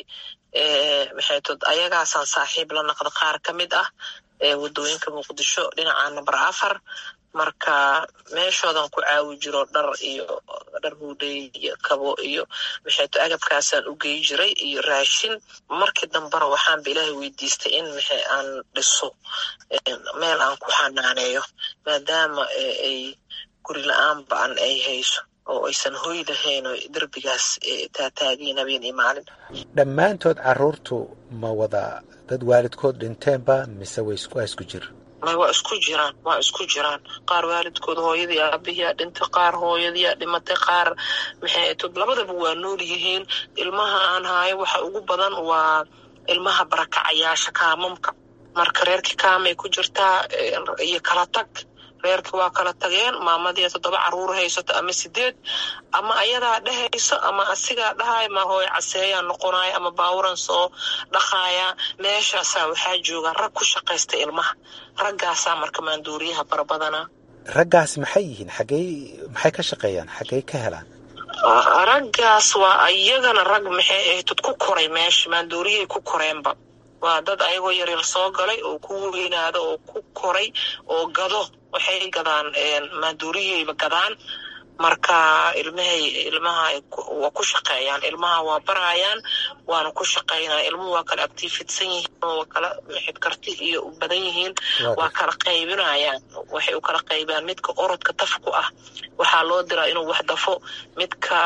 maxay tod ayagaasaan saaxiib la naqda qaar ka mid ah wadooyinka muqdisho dhinaca number afar marka meeshoodan ku caawi jiro dhar iyo dhar huudhey iyo kabo iyo maxayto agabkaasaan u gey jiray iyo raashin markii dambena waxaanba ilaahay weydiistay in maxa aan dhiso meel aan ku xanaaneeyo maadaama ay guri la-aan ba-an ay hayso oo aysan hoy lahayn oo derbigaas taataagiin habeen iyo maalin dhammaantood carruurtu ma wada dad waalidkood dhinteenba mise way waa isku jir may waa isku jiraan waa isku jiraan qaar waalidkood hooyadii aabihiyaa dhintay qaar hooyadiyaa dhimatay qaar maxay tod labadaba waa nool yihiin ilmaha aan haayo waxa ugu badan waa ilmaha barakacayaasha kaamamka marka reerkii kaamay ku jirtaa iyo kala tag reerkii waa kala tageen maamadii toddoba caruur haysato ama sideed ama ayadaa dhehayso ama asigaa dhahay ma hooy caseeyaa noqonaya ama baawuran soo dhaqaaya meeshaasaa waxaa jooga rag ku shaqaysta ilmaha raggaasaa marka maanduuriyaha barabadana raggaasi maxay yihiin xaggey maxay ka shaqeeyaan xaggey ka helaan raggaas waa iyagana rag maxay ahtod ku koray meesha maanduuriyay ku koreenba waa dad ayagoo yaryar soo galay oo ku weynaada oo ku koray oo gado waxay gadaan maanduuriyayba gadaan marka ilmahay ilmaha waa ku shaqeeyaan ilmaha waa barayaan waana ku shaqeynaya ilmuhu waa kala actifidsan yihiin waa kala maxid karti iyo badan yihiin waa kala qaybinayaan waxay u kala qaybaan midka orodka tafku ah waxaa loo diraa inuu wax dafo midka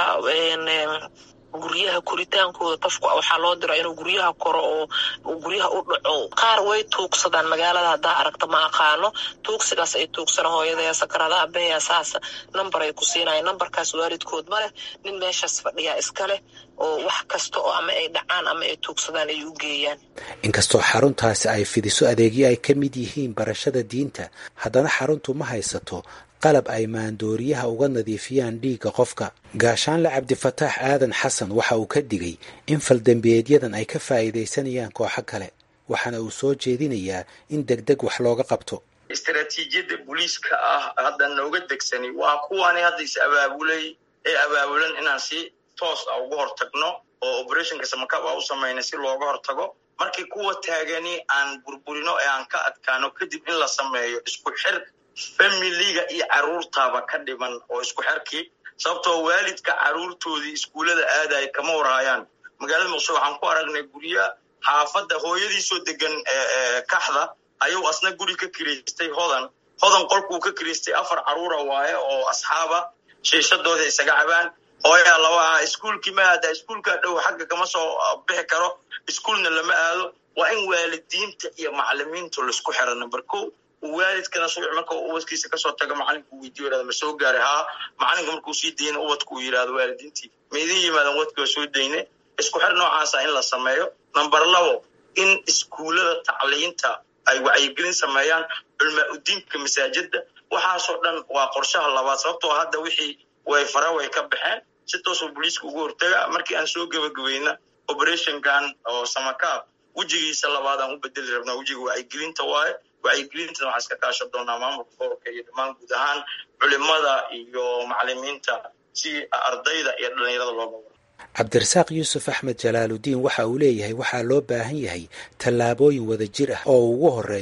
guryaha koritaankooda tafku waxaa loo diraa inuu guryaha koro oo guryaha u dhaco qaar way tuugsadaan magaalada haddaa aragta ma aqaano tuugsigaas ay tuugsana hooyadaya sakarada abeya saasa number ay ku siinaya numberkaas waalidkood ma leh nin meeshaas fadhiyaa iska leh oo wax kasta oo ama ay dhacaan ama ay tuugsadaan ay u geeyaan inkastoo xaruntaasi ay fidiso adeegyo ay ka mid yihiin barashada diinta haddana xaruntu ma haysato qalab ay maandooriyaha uga nadiifiyaan dhiigga qofka gaashaanle cabdifataax aadan xasan waxa uu ka digay in faldembiyeedyadan ay ka faa'iidaysanayaan kooxo kale waxaana uu soo jeedinayaa in deg deg wax looga qabto istaraatiijiyadda booliiska ah hadda nooga degsani waa kuwani hadda is abaabulay ee abaabulan inaan si toos ah uga hortagno oo operationka samakab a u samayna si looga hortago markii kuwa taagani aan burburino ee aan ka adkaano kadib in la sameeyo isku xir familiga iyo caruurtaaba ka dhiman oo isku xerkii sababtoo waalidka caruurtoodii iskuullada aadaya kama warhaayaan magaalada muqdisho waxaan ku aragnay gurya xaafadda hooyadiisoo degan kaxda ayuu asna guri ka kiraystay hodan hodan qolkuu ka kiraystay afar caruura waaye oo asxaaba shiishadooda isaga cabaan hooyaa laba ah iskuulkii ma aada iskuulkaa dhow xagga kama soo bixi karo iskuulna lama aado waa in waalidiinta iyo macalimiintu laisku xira number ko waalidkana subax marka ubadkiisa kasoo taga macalinku weydiyo yirahdo ma soo gaaray haa macalinka markuu sii dayna ubadku uu yirahdo waalidiintii ma idin yimaadan wadki waa soo dayne isku xir noocaasa in la sameeyo number labo in iskuullada tacliinta ay wacyigelin sameeyaan culmaa udiinka masaajida waxaasoo dhan waa qorshaha labaad sababtoo hadda wixii way fara way ka baxeen si toosoo booliiska ugu hortaga markii aan soo gebagabayna operationkan oo samakaab wejigiisa labaad aan u bedeli rabnaa wejiga wacyigelinta waaye wacyigelintana waxaa iska kaashan doonaa maamulka gobolka iyo dhammaan guud ahaan culimada iyo macalimiinta si ardayda iyo dhallinyarada looga wado cabdirasaaq yuusuf axmed jalaaludiin waxa uu leeyahay waxaa loo baahan yahay tallaabooyin wada jir ah oo ugu horeeyo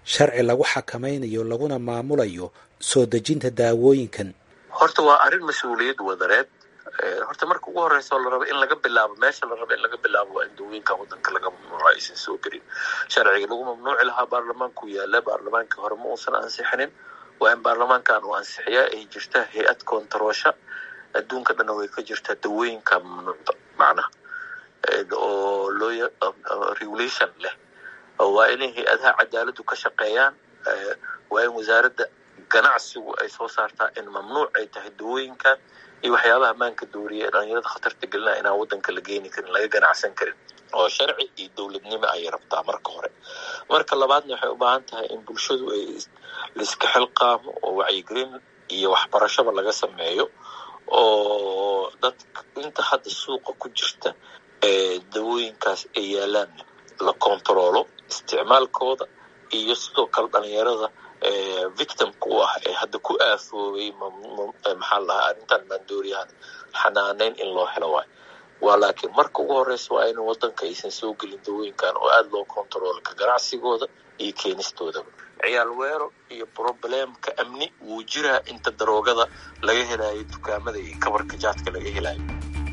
sharci lagu xakamaynayo laguna maamulayo soo dejinta daawooyinkan horta waa arrin mas-uuliyad wadareed horta marka ugu horeysa oo la rabo in laga bilaabo meesha la rabo in laga bilaabo waa in dawooyinka wadanka laga mamnuuco aysan soo gelin sharciga lagu mamnuuci lahaa baarlamaanku yaala baarlamaankii hore ma uusan ansixinin waa in baarlamaankan uu ansixiyaa ay jirta hay-ad koontaroosha adduunka dhanna way ka jirtaa dawooyinka mamnuucda macnaha oo loo regulation leh waa inay hay-adaha cadaaladdu ka shaqeeyaan waa in wasaaradda ganacsigu ay soo saartaa in mamnuuc ay tahay dawooyinkan iyo waxyaabaha maanka dooriya ee dhalinyarada khatarta gelinaya inaan wadanka la geeni karin laga ganacsan karin oo sharci iyo dowladnimo ayay rabtaa marka hore marka labaadna waxay u baahan tahay in bulshadu ay laiska xilqaamo oo wacyigelin iyo waxbarashaba laga sameeyo oo dadka inta hadda suuqa ku jirta ee dawooyinkaas ay yaalaan la kontaroolo isticmaalkooda iyo sidoo kale dhalinyarada victimka u ah ee hadda ku aafoobay maxaa lahaa arrintan maandooriyahan xanaaneyn in loo helo waay waa laakiin marka ugu horeysa waa in wadanka aysan soo gelin dawooyinkan oo aada loo kontaroolo ka ganacsigooda iyo keenistoodaba ciyaal weero iyo problemka amni wuu jiraa inta daroogada laga helayo dukaamada iyo kabarka jaadka laga helayo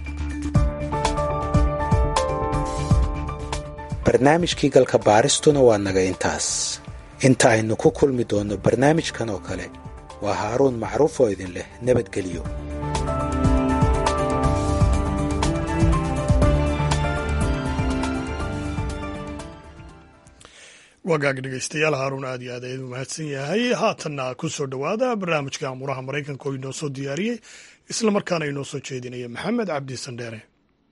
barnaamijkii galka baaristuna waa naga intaas inta aynu ku kulmi doonno barnaamijkan oo kale waa haaruun macruuf oo idin leh nabadgelyo wagaag dhegeystayaal haaruun aad iyo aad ayadu mahadsan yahay haatanna ku soo dhowaada barnaamijka amuraha maraykanka oo inoo soo diyaariyey isla markaana inoo soo jeedinaya maxamed cabdi sandheere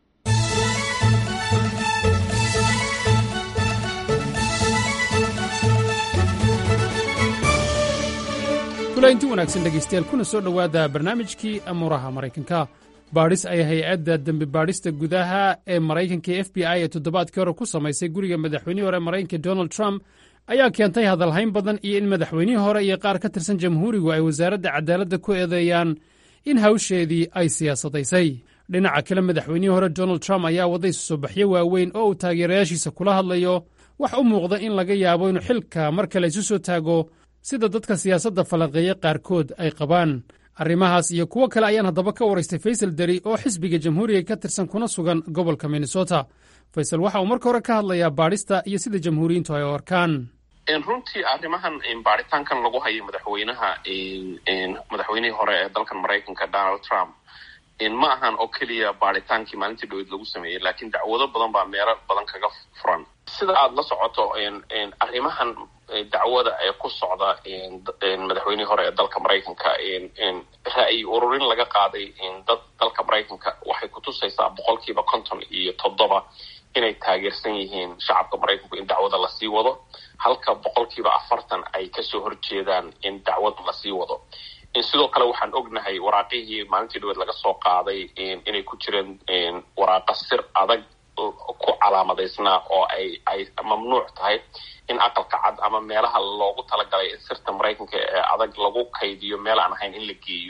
kulainti wanaagsan dhegaystayaal kuna soo dhowaada barnaamijkii amuuraha maraykanka baadhis ay hay-adda dembi baadhista gudaha ee maraykanka e f b i ee toddobaadkii hore ku samaysay guriga madaxweynihii hore maraykanka donald trump ayaa keentay hadalhayn badan iyo in madaxweynihii hore iyo qaar ka tirsan jamhuurigu ay wasaaradda cadaaladda ku eedeeyaan in hawsheedii ay siyaasadaysay dhinaca kale madaxweynihii hore donald trump ayaa wadday susobaxyo waaweyn oo uu taageerayaashiisa kula hadlayo wax u muuqda in laga yaabo inuu xilka mar kale isu soo taago sida dadka siyaasadda falanqeeya qaarkood ay qabaan arrimahaas iyo kuwo kale ayaan haddaba ka waraystay faysal deri oo xisbiga jamhuuriga ka tirsan kuna sugan gobolka minnesota faysal waxa uu marka hore ka hadlayaa baadhista iyo sida jamhuuriyiintu ay u arkaan runtii arrimahan baaritaankan lagu hayo madaxweynaha madaxweynihii hore ee dalkan maraykanka donald trump ma ahan oo keliya baaritaankii maalintii dhaweyd lagu sameeyey laakiin dacwado badan baa meelo badan kaga furan sida aada la socoto arrimahan dacwada ee ku socda madaxweynihii hore ee dalka maraykanka ra'yi ururin laga qaaday dad dalka maraykanka waxay kutusaysaa boqolkiiba konton iyo toddoba inay taageersan yihiin shacabka maraykanku in dacwada lasii wado halka boqolkiiba afartan ay kasoo horjeedaan in dacwada lasii wado sidoo kale waxaan ognahay waraaqihii maalintii dhaweed laga soo qaaday inay ku jireen waraaqa sir adag ku calaamadaysnaa oo ay ay mamnuuc tahay in aqalka cad ama meelaha loogu talagalay in sirta maraykanka ee adag lagu kaydiyo meel aan ahayn in la geeyo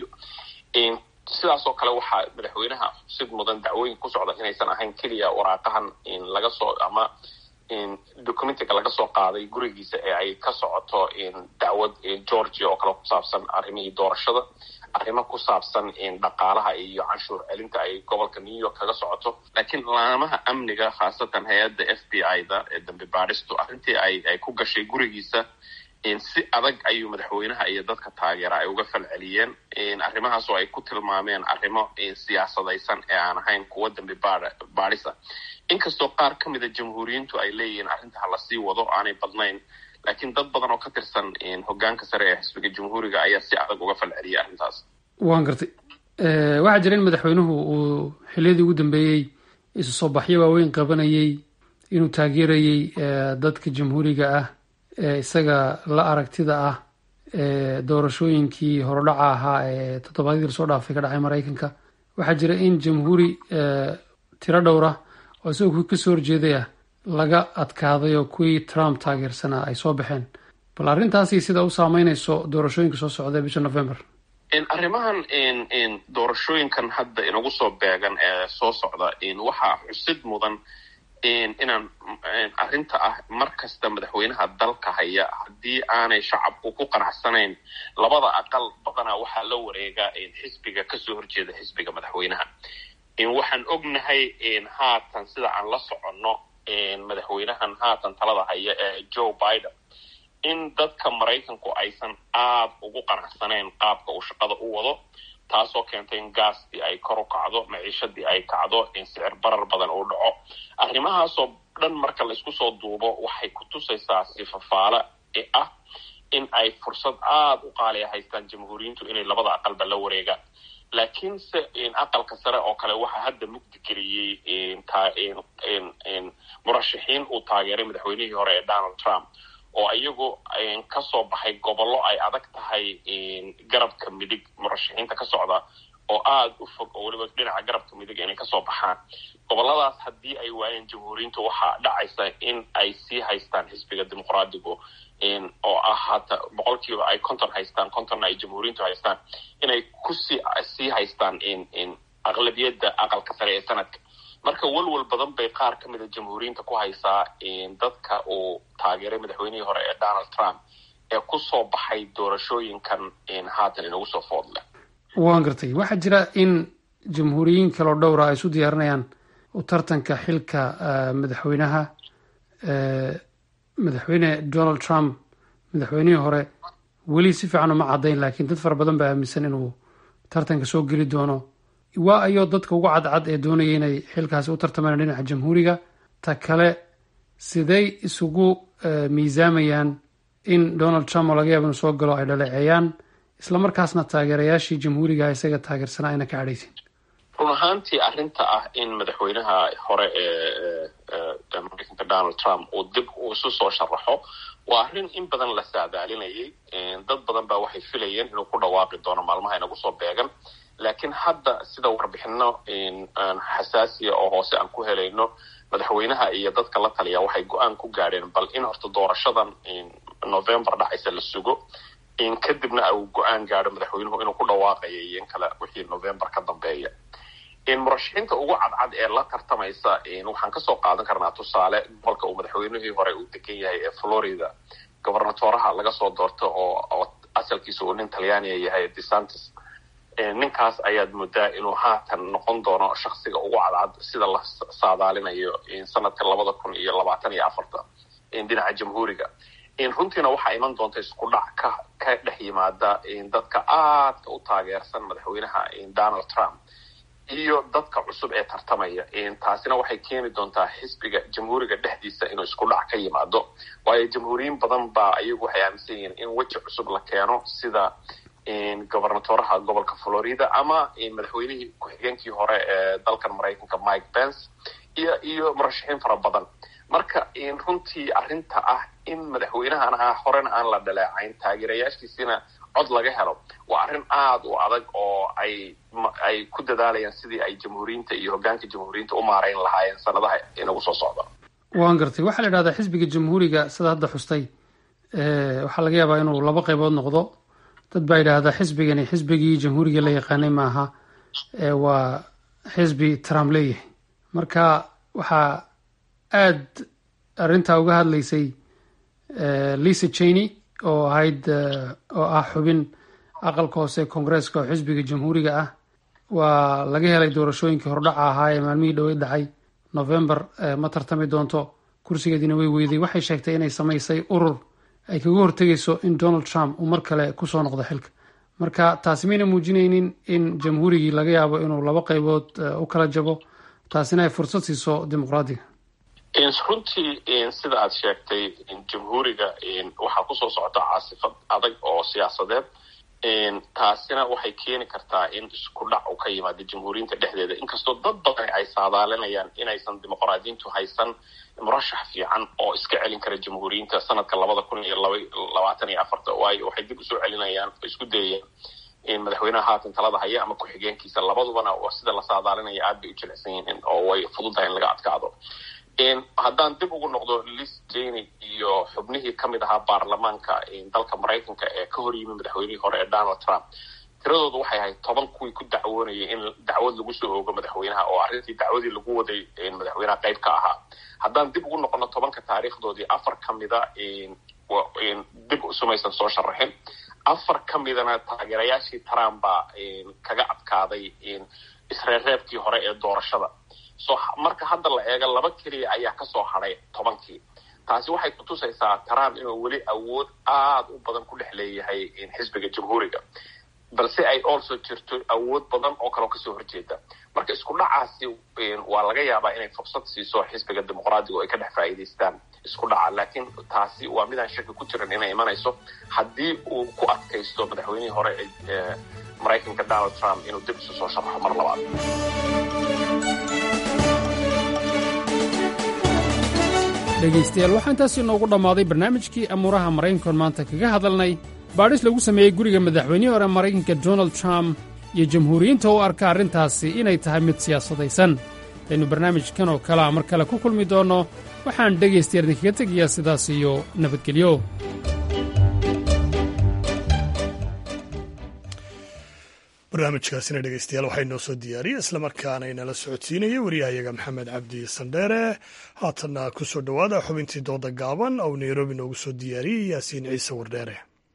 sidaasoo kale waxaa madaxweynaha sid mudan dacwooyin ku socda inaysan ahayn keliya waraaqahan laga soo ama documentiga laga soo qaaday gurigiisa ee ay ka socoto dacwad georgia oo kale ku saabsan arrimihii doorashada arrimo ku saabsan dhaqaalaha iyo canshuur celinta ay gobolka new york kaga socoto laakiin laamaha amniga khaasatan hay-adda f b i da ee dambi baadhistu arrintii ay ay ku gashay gurigiisa si adag ayuu madaxweynaha iyo dadka taageera ay uga falceliyeen arrimahaas oo ay ku tilmaameen arrimo siyaasadaysan ee aan ahayn kuwa dambi baadhisa inkastoo qaar ka mida jamhuuriyiintu ay leeyihiin arrinta ha lasii wado aanay badnayn laakiin dad badan oo ka tirsan hogaanka sare ee xisbiga jamhuuriga ayaa si adag uga falceliyay arrintaas waan gartay waxaa jira in madaxweynuhu uu xiliyadii ugu dambeeyey isu soo baxyo waaweyn qabanayey inuu taageerayey dadka jamhuuriga ah ee isaga la aragtida ah ee doorashooyinkii horodhaca ahaa ee toddobaadyadii lasoo dhaafay ka dhacay maraykanka waxaa jira in jamhuuri tiro dhowra oo isagoo kasoo horjeeday ah laga adkaaday oo kuwii trump taageersanaa ay soo baxeen bal arrintaasi sida u saameynayso doorashooyinka soo socda bisha november arrimahan doorashooyinkan hadda inagu soo beegan ee soo socda waxaa xusid mudan inaan arrinta ah mar kasta madaxweynaha dalka haya haddii aanay shacabku ku qanacsanayn labada aqal badanaa waxaa la wareegaa xisbiga kasoo horjeeda xisbiga madaxweynaha waxaan ognahay haatan sida aan la soconno madaxweynahan haatan talada haya ee joe biden in dadka maraykanku aysan aada ugu qanacsanayn qaabka uu shaqada u wado taasoo keentay in gaastii ay kor u kacdo maciishadii ay kacdo in sicir barar badan uu dhaco arrimahaasoo dhan marka laysku soo duubo waxay ku tusaysaa sifafaale ee ah in ay fursad aada u qaaliya haystaan jamhuuriyiintu inay labada aqalba la wareegaan laakiinse aqalka sare oo kale waxaa hadda mugdi geliyey murashaxiin uu taageeray madaxweynihii hore ee donald trump oo iyagu kasoo baxay gobollo ay adag tahay garabka midig murashaxiinta ka socda oo aada u fog oo weliba dhinaca garabka midig inay kasoo baxaan gobolladaas haddii ay waayeen jamhuuriyiintu waxaa dhacaysa in ay sii haystaan xisbiga dimuqraadigu oo ah hata boqolkiiba ay konton haystaan kontonna ay jamhuuriyiintu haystaan inay kusii sii haystaan aqlabiyadda aqalka sare ee sanadka marka walwal badan bay qaar ka mida jamhuuriyiinta ku haysaa dadka uu taageeray madaxweynihii hore ee donald trump ee kusoo baxay doorashooyinkan haatan inagu soo foodle waan gartay waxaa jira in jamhuuriyiin kaloo dhowra ay isu diyaarinayaan u tartanka xilka madaxweynaha madaxweyne donald trump madaxweynihii hore weli si fiican uma caddayn laakiin dad fara badan baa aaminsan inuu tartanka soo geli doono waa ayoo dadka ugu cadcad ee doonaya inay xilkaasi u tartamaan dhinaca jamhuuriga ta kale siday isugu miisaamayaan in donald trump oo laga yaaba inuu soo galo ay dhaleeceeyaan islamarkaasna taageerayaashii jamhuuriga isaga taageersanaa ayna ka cadhaysin run ahaantii arrinta ah in madaxweynaha hore ee mareykanka donald trump uu dib uu isu soo sharaxo waa arrin in badan la saadaalinayay dad badan baa waxay filayeen inuu ku dhawaaqi doono maalmaha inagu soo beegan laakiin hadda sida warbixino xasaasiya oo hoose aan ku helayno madaxweynaha iyo dadka la taliya waxay go-aan ku gaadheen bal in horta doorashadan november dhacaysa la sugo kadibna uu go-aan gaadho madaxweynuhu inuu ku dhawaaqayo iyo in kale wixii november ka dambeeya murashaxiinta ugu cadcad ee la tartamaysa waxaan kasoo qaadan karnaa tusaale gobolka uu madaxweynihii hore uu degan yahay ee florida gobernatoraha laga soo doorto oo asalkiisa uu nin talyaaniya yahay desantis ninkaas ayaad moodaa inuu haatan noqon doono shaksiga ugu cadcad sida la saadaalinayo sanadka labada kun iyo labaatan iyo afarta dhinaca jamhuuriga runtiina waxaa iman doonta isku dhac ka ka dhex yimaada dadka aadka u taageersan madaxweynaha donald trump iyo dadka cusub ee tartamaya taasina waxay keeni doontaa xisbiga jamhuuriga dhexdiisa inuu isku dhac ka yimaado waayo jamhuuriyiin badan baa iyagu waxay aaminsan yihiin in weji cusub la keeno sida gobernatoraha gobolka florida ama madaxweynihii ku-xigeenkii hore ee dalkan maraykanka mike pence iyo iyo murashaxiin fara badan marka runtii arrinta ah in madaxweynahana horena aan la dhaleecayn taageerayaashiisina cod laga helo waa arrin aada u adag oo ay ay ku dadaalayaan sidii ay jamhuuriyiinta iyo hoggaanka jamhuuriyiinta u maarayn lahaayeen sanadaha inagu soo socda waan gartay waxaa la idhahdaa xisbiga jamhuuriga sida hadda xustay waxaa laga yaabaa inuu laba qaybood noqdo dad baa yidhaahdaa xisbigani xisbigii jamhuuriga la yaqaanay maaha waa xisbi trump leeyahay marka waxaa aad arrintaa uga hadlaysay lisa cheney oo ahayd oo ah xubin aqalka hoose koongareeska oo xisbiga jamhuuriga ah waa laga helay doorashooyinkii hordhaca ahaa ee maalmihii dhoweyd dhacay november ma tartami doonto kursigeediina way weyday waxay sheegtay inay samaysay urur ay kaga hortegayso in donald trump uu mar kale kusoo noqdo xilka marka taasi mayna muujinaynin in jamhuurigii laga yaabo inuu laba qaybood u kala jabo taasina ay fursad siiso dimuqraadiga runtii sida aad sheegtay jamhuuriga waxaa kusoo socota caasifad adag oo siyaasadeed taasina waxay keeni kartaa in isku dhac uu ka yimaado jamhuuriyinta dhexdeeda inkastoo dad badan ay saadaalinayaan inaysan dimuqraadiyiintu haysan murashax fiican oo iska celin kara jamhuuriyinta sanadka labada kun iyo labaatan iyo afarta waayo waxay dib usoo celinayaan oo isku dayayaan madaxweynaha haatan talada haya ama ku-xigeenkiisa labadubana sida la saadaalinaya aad bay u jilicsan yihiin oo way fududahay in laga adkaado haddaan dib ugu noqdo lis jeny iyo xubnihii ka mid ahaa baarlamaanka dalka maraykanka ee ka hor yimi madaxweynihii hore ee donald trump tiradoodu waxay ahayd toban kuwii ku dacwoonayay in dacwad lagu soo oogo madaxweynaha oo arrintii dacwadii lagu waday madaxweynaha qayb ka ahaa haddaan dib ugu noqono tobanka taariikhdoodii afar ka mida dib sumaysan soo sharaxin afar ka midana taageerayaashii trump baa kaga adkaaday isreerreebkii hore ee doorashada so marka hadda la eego laba keliya ayaa kasoo hadhay tobankii taasi waxay kutusaysaa trump inuu weli awood aada u badan ku dhex leeyahay xisbiga jamhuuriga balse ay also jirto awood badan oo kaleo kasoo horjeeda marka isku dhacaasi waa laga yaabaa inay fursad siiso xisbiga dimuqraadiga oo ay ka dhex faa'iidaystaan isku dhaca laakiin taasi waa midaan shaki ku jiran inay imanayso haddii uu ku adkaysto madaxweynihii hore ee maraykanka donald trump inuu dib isu soo sharaxo mar labaad dhegaystayaal waxaa intaasi inoogu dhammaaday barnaamijkii amuuraha maraykankoon maanta kaga hadalnay baadhis lagu sameeyey guriga madaxweynihii hore maraykanka donald trump iyo jamhuuriyiinta u arka arrintaasi inay tahay mid siyaasadaysan aynu barnaamijkan oo kalea mar kale ku kulmi doonno waxaan dhegaystayaal idinkaga tegayaa sidaas iyo nabadgelyo barnaamijkaasina dhegeystayaal waxaa inoo soo diyaariyey islamarkaana inala socodsiinayay wariyahayaga maxamed cabdi sandheere haatanna ku soo dhowaada xubintii dooda gaaban oo nairobi noogu soo diyaariyey yaasiin ciise wardheere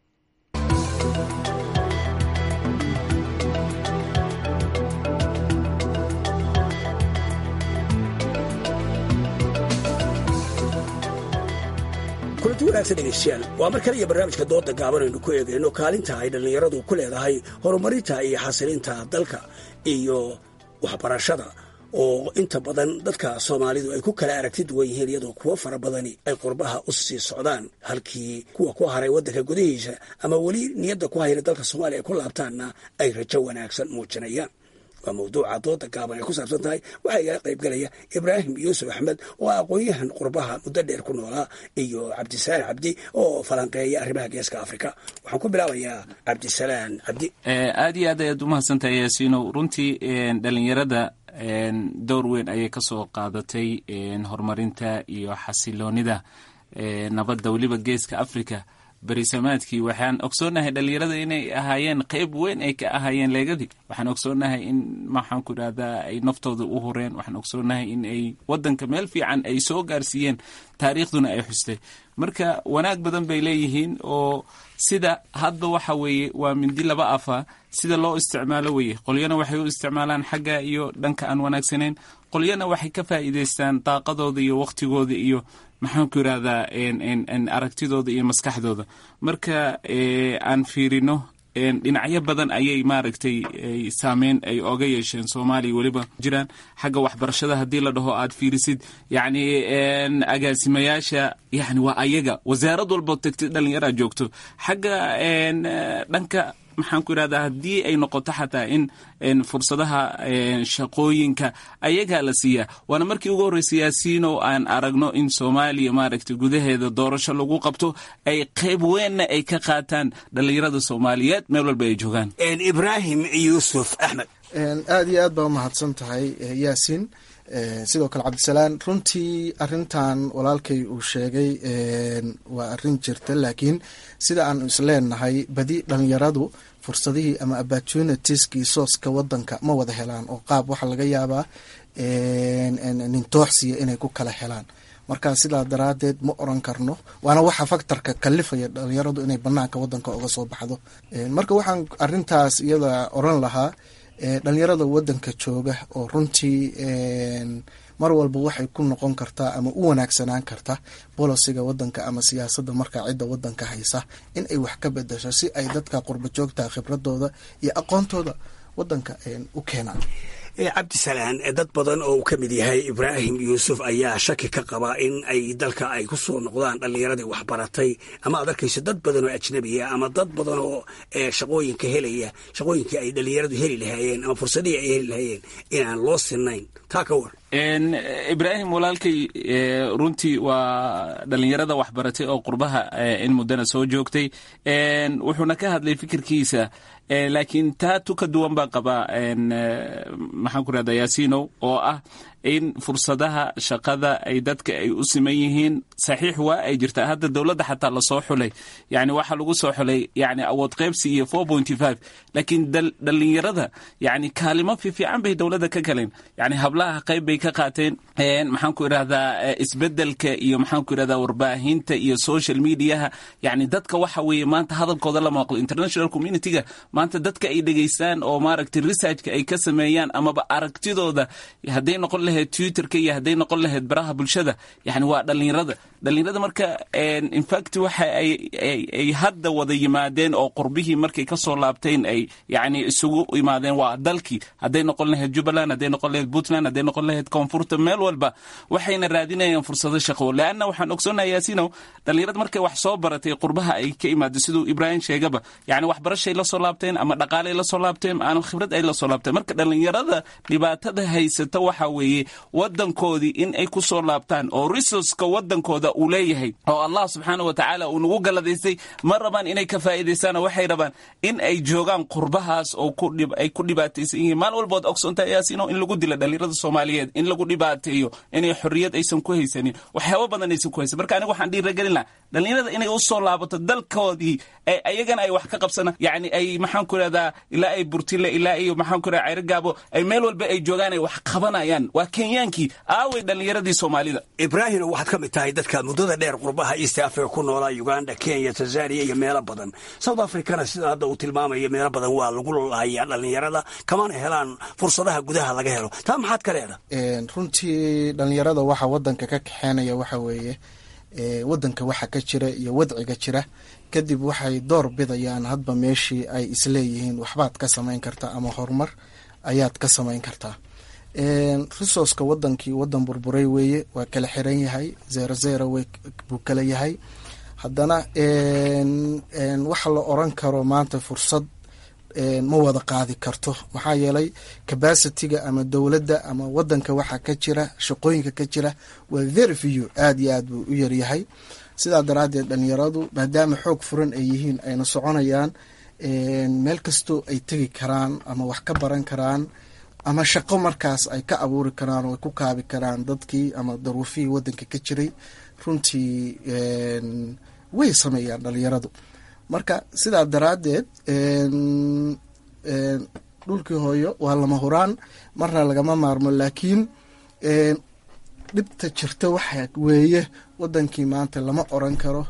kulanti wanaagsan dhegaystayaal waa mar kale iyo barnaamijka dooda gaaban aynu ku eegayno kaalinta ay dhallinyaradu ku leedahay horumarinta iyo xasilinta dalka iyo waxbarashada oo inta badan dadka soomaalidu ay ku kala aragti duwan yihiin iyadoo kuwo fara badani ay qurbaha u sii socdaan halkii kuwa ku haray waddanka gudihiisa ama weli niyadda ku hayna dalka soomaaliya ay ku laabtaanna ay rajo wanaagsan muujinayaan waa mawduuca dooda gaaban ay ku saabsan tahay waxaa igala qaybgalaya ibraahim yuusuf axmed oo ah aqoon-yahan qurbaha muddo dheer ku noolaa iyo cabdisalaan cabdi oo falanqeeya arrimaha geeska afrika waxaan ku bilaabayaa cabdisalaan cabdi aad iyo aad ayaad umahadsantahay yaasiinow runtii dhalinyarada door weyn ayay kasoo qaadatay horumarinta iyo xasiloonida nabadda weliba geeska africa berisamaadkii waxaan ogsoonahay dhalinyarada inay ahaayeen qeyb weyn ay ka ahaayeen leegadii waxaan ogsoonahay in maxaan ku idhahdaa ay naftooda u hureen waxaan ogsoonahay in ay wadanka meel fiican ay soo gaarsiiyeen taariikhduna ay xustay marka wanaag badan bay leeyihiin oo sida hadda waxa weeye waa mindi laba afa sida loo isticmaalo weye qolyana waxay u isticmaalaan xagga iyo dhanka aan wanaagsanayn qolyana waxay ka faa'iidaystaan daaqadooda iyo waqtigooda iyo maxaan ku yidhahdaa aragtidooda iyo maskaxdooda marka aan fiirino dhinacyo badan ayay maaragtay saameyn ay oga yeesheen soomaaliya weliba jiraan xagga waxbarashada haddii la dhaho aad fiirisid yacni agaasimayaasha yani waa ayaga wasaarad walboo tegtid dhallinyaraa joogto xagga dhanka maxaan ku idhahdaa haddii ay noqoto xataa in fursadaha shaqooyinka ayagaa la siiyaa waana markii ugu horreysay yaasiino aan aragno in soomaaliya maaragtay gudaheeda doorasho lagu qabto ay qayb weynna ay ka qaataan dhallinyarada soomaaliyeed meel walba ay joogaan ibraahim yuusuf axmed aad iyo aad baa umahadsan tahay yaasiin sidoo kale cabdisalaan runtii arintan walaalkay uu sheegay waa arin jirta laakiin sida aan isleenahay badi dhalinyaradu fursadihii ama opportunitieskii sooska wadanka ma wada helaan oo qaab waxaa laga yaabaa nintooxsiya inay ku kala helaan marka sidaa daraadeed ma oran karno waana waxa faktorka kalifaya dhalinyaradu inay banaanka wadanka uga soo baxdo marka waxaan arintaas iyada oran lahaa dhalinyarada wadanka jooga oo runtii mar walba waxay ku noqon kartaa ama u wanaagsanaan karta bolosiga wadanka ama siyaasadda markaa cidda wadanka haysa in ay wax ka bedasho si ay dadka qurba joogta khibradooda iyo aqoontooda wadanka u keenaan cabdisalaan dad badan oo uu ka mid yahay ibraahim yuusuf ayaa shaki ka qaba in ay dalka ay ku soo noqdaan dhallinyaradii waxbaratay ama aad arkayso dad badan oo ajnabiya ama dad badan oo shaqooyinka helaya shaqooyinkii ay dhallinyaradu heli lahaayeen ama fursadihii ay heli lahaayeen inaan loo sinayn taa ka war ibraahim walaalkay runtii waa dhalinyarada waxbaratay oo qurbaha in muddana soo joogtay wuxuuna ka hadlay fikirkiisa laakiin taa tu ka duwan baan qabaa maxaan ku rahda yaasinow oo ah in fursadaha shaqada ay dadka ay u siman yihiin saxiix waa ay jirtaa hadda dowladda xataa lasoo xulay yani waxaa lagu soo xulay yani awood qaybsi iyo four pointy five laakiin dhalinyarada yani kaalimo fiifiican bay dowladda ka galeen yani hablaha qayb bay ka qaateen maxaan ku idhahdaa isbedelka iyo maxaan ku idhahdaa warbaahinta iyo social mediaha yani dadka waxa weeye maanta hadalkooda la maqlo international communityga maanta dadka ay dhegeystaan oo maaragtay researchka ay ka sameeyaan amaba aragtidooda hadday noqon lahayd twitterka iyo hadday noqon lahayd baraha bulshada yani waa dhalinyarada dhalinyarada marka infact waxa ay hadda wada yimaadeen oo qurbihii markay kasoo laabteen ay yani isugu imaadeen waa dalkii hadday noqon lahayd jubbaland hadday noqon lahayd puntland hadday noqon lahayd koonfurta meel walba waxayna raadinayaan fursado shaqo leanna waxaan ogsoonaha yaasinow dhalinyarada markay wax soo baratay qurbaha ay ka imaado siduu ibraahim sheegaba yani waxbarashay la soo laabteen ama dhaqaalay la soo laabteen ama khibrad ay la soo laabteen marka dhalinyarada dhibaatada haysata waxa weeye wadankoodii in ay ku soo laabtaan oo resourceka wadankooda uu leeyahay oo allah subxaana wa tacaala uu nagu galadaystay ma rabaan inay ka faa'iidaystaan waxay rabaan in ay joogaan qurbahaas oo ay ku dhibaataysan yihiin maalin walbood ogsoonta yaasino in lagu dila dhalinyarada soomaaliyeed in lagu dhibaateeyo inay xorriyad aysan ku haysanin waxyaaba badan aysan ku haysan marka aniga waxaan dhiiragelin lahaa dhalinyarada inay u soo laabato dalkoodii ayagana ay wax ka qabsana yani ay maxaan ku idhahdaa ilaa ay burtile ilaa iyo maxaan ku idhahdaa ceyrogaabo ay meel walba ay joogaan ay wax qabanayaan waa kenyaankii aaway dhalinyaradii soomaalida ibraahim waxaad ka mid tahay dadka muddada dheer qurbaha east africa ku noolaa uganda kenya tanzania iyo meelo badan south africana sida hadda uu tilmaamayo meelo badan waa lagu lahayaa dhalinyarada kamana helaan fursadaha gudaha laga helo taa maxaad ka leedaha runtii dhalinyarada waxa wadanka ka kaxeenaya waxa weeye wadanka waxa ka jira iyo wadciga jira kadib waxay door bidayaan hadba meeshii ay isleeyihiin waxbaad ka samayn kartaa ama horumar ayaad ka samayn kartaa resourceka wadankii wadan burburay weeye waa kala xiran yahay zero zero w buu kala yahay haddana waxa la oran karo maanta fursad ma wada qaadi karto maxaa yeelay capacityga ama dowladda ama wadanka waxa ka jira shaqooyinka ka jira waa very few aada iyo aad buu u yaryahay sidaa daraaddeed dhalinyaradu maadaama xoog furan ay yihiin ayna soconayaan meel kastoo ay tegi karaan ama wax ka baran karaan ama shaqo markaas ay ka abuuri karaan oo ay ku kaabi karaan dadkii ama daruufihii wadanka ka jiray runtii way sameeyaan dhalinyaradu marka sidaa daraaddeed dhulkii hooyo waa lama huraan marna lagama maarmo laakiin dhibta jirta waxa weeye wadankii maanta lama oran karo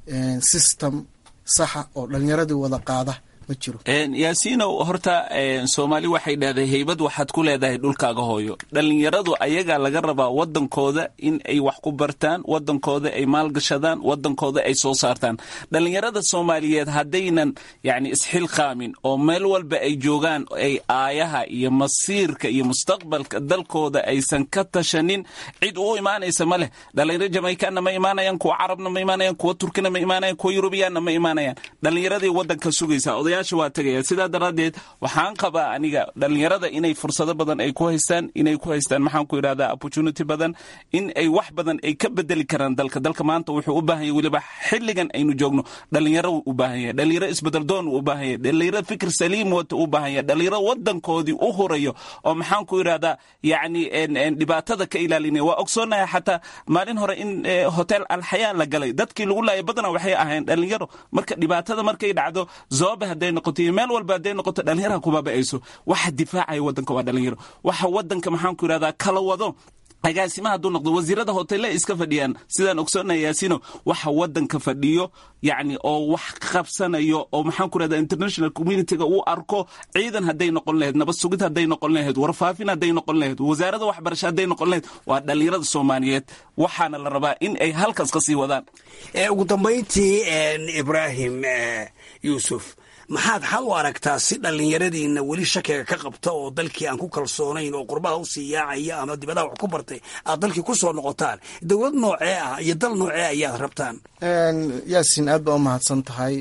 system saxa oo dhalinyaradii wada qaada ma jiro yaasiinow horta soomaali waxay dhahday heybad waxaad ku leedahay dhulkaaga hooyo dhalinyaradu ayagaa laga rabaa wadankooda in ay wax ku bartaan wadankooda ay maalgashadaan wadankooda ay soo saartaan dhalinyarada soomaaliyeed haddaynan yani isxilqaamin oo meel walba ay joogaan ay aayaha iyo masiirka iyo mustaqbalka dalkooda aysan ka tashanin cid u imaanaysa ma leh dhalinyaro jamaikanna ma imaanayaan kuwa carabna ma imaanayaan kuwa turkina ma imaanayaan kuwa yurubiyaanna ma imaanayaan dhalinyaradii wadanka sugaysa odayaasha waa tegaya sidaa daraaddeed waxaan qabaa aniga dhalinyarada inay fursado badan ay ku haystaan inay ku haystaan maxaan ku idhahdaa opportunity badan in ay wax badan ay ka bedeli karaan dalka dalka maanta wuxuu u baahan yahay weliba xilligan aynu joogno dhalinyaro u baahan yahay dhalinyaro isbedeldoon u baahan yahay dhalinyaro fikir saliim wata u baahan yahay dhalinyaro wadankoodii u hurayo oo maxaan ku idhahdaa yacni dhibaatada ka ilaalinaya waa ogsoonahay xataa maalin hore in hotel alxayaa la galay dadkii lagu laayay badana waxay ahayn dhalinyaro marka dhibaatada markay dhacdo zoobe hadday noqoto iyo meel walba hadday noqoto dhalinyaraha kubaba-ayso waxa difaacaya wadanka waa dhalinyaro waxa wadanka maxaan ku idhahdaa kala wado agaasima hadduu noqdo wasiirada hotele iska fadhiyaan sidaan ogsoonaya yaasino waxa wadanka fadhiyo yacni oo wax qabsanayo oo maxaan ku rahda international communityga uu arko ciidan hadday noqon lahayd nabad sugid hadday noqon lahayd warfaafin hadday noqon lahayd wasaarada waxbarasho hadday noqon lahayd waa dhalinyarada soomaaliyeed waxaana la rabaa in ay halkaas ka sii wadaan ugu dambayntii ibraahim yuusuf maxaad xal u aragtaa si dhallinyaradiina weli shakiga ka qabta oo dalkii aan ku kalsoonayn oo qurbaha usii yaacaya ama dibadaha wax ku bartay aad dalkii ku soo noqotaan dowlad noocee ah iyo dal noocee ayaad rabtaan yaasin aad baa u mahadsan tahay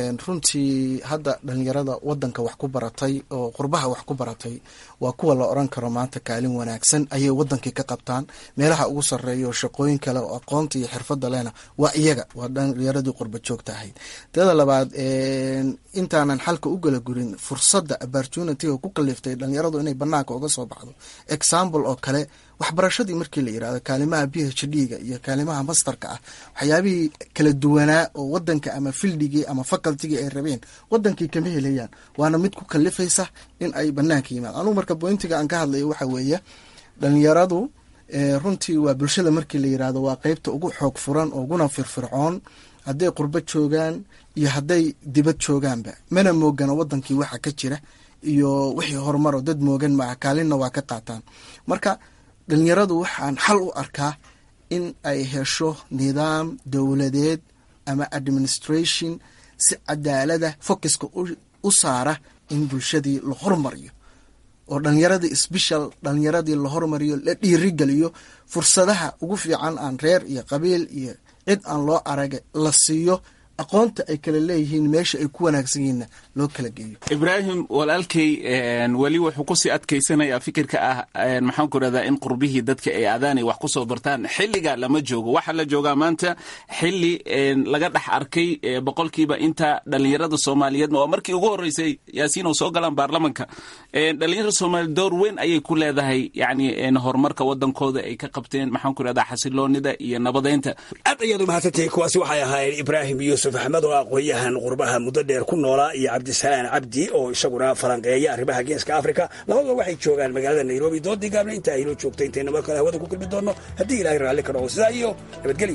runtii hadda dhalinyarada wadanka wax ku baratay oo qurbaha wax ku baratay waa kuwa la oran karo maanta kaalin wanaagsan ayay wadankii ka qabtaan meelaha ugu sarreeya oo shaqooyin kale oo aqoonta iyo xirfadda lehna waa iyaga waa dhalinyaradii qurba joogta ahayd teeda labaad intaanan xalka u gala gurin fursadda opportunitiga ku kaliftay dhalinyaradu inay banaanka uga soo baxdo example oo kale waxbarashadii markii la yirahdo kaalimaha b h d ga iyo kaalimaha masterka ah waxyaabihii kala duwanaa oo wadanka ama fildigii ama facultigii ay rabeen wadankii kama helayaan waana mid ku kalifaysa in ay banaanka yimaad anugu marka bointiga aan ka hadlayo waxa weeye dhalinyaradu runtii waa bulshada markii la yirahdo waa qeybta ugu xoog furan oo uguna firfircoon hadday qurbo joogaan iyo hadday dibad joogaanba mana moogana wadankii waxa ka jira iyo wixii horumaro dad moogan maaha kaalinna waa ka qaataan marka dhalinyaradu waxaan xal u arkaa in ay hesho nidaam dowladeed ama administration si cadaalada focuska u saara in bulshadii la hormariyo oo dhalinyaradii sbeshal dhalinyaradii la hormariyo la dhiirigeliyo fursadaha ugu fiican aan reer iyo qabiil iyo cid aan loo araga la siiyo aqoonta ay kala leeyihiin meesha ay ku wanaagsan yihiinna loo kala geeyo ibraahim walaalkay weli wuxuu kusii adkaysanayaa fikirka ah maxaan ku rahdaa in qurbihii dadka ay aadaanay wax kusoo bartaan xilliga lama joogo waxaa la joogaa maanta xili laga dhex arkay boqolkiiba inta dhalinyarada soomaaliyeedna waa markii ugu horeysay yaasiin oo soo galaan baarlamanka dhalinyarada soomaaliya door weyn ayay ku leedahay yani horumarka wadankooda ay ka qabteen maxaan ku rahdaa xasiloonida iyo nabadeynta aad ayaad umahadsantahay kuwaasi waxay ahaayeen ibraahim yuusuf axmed oo aqoon-yahan qurbaha muddo dheer ku noolaa iyo cabdisalaan cabdi oo isaguna falanqeeya arrimaha geeska africa labaduba waxay joogaan magaalada nairobi doodii gaabna inta aynoo joogtay intayna mar kale hawada ku kulmi doonno haddii ilahay raalli ka dhaco sidaa iyo nabadgelyo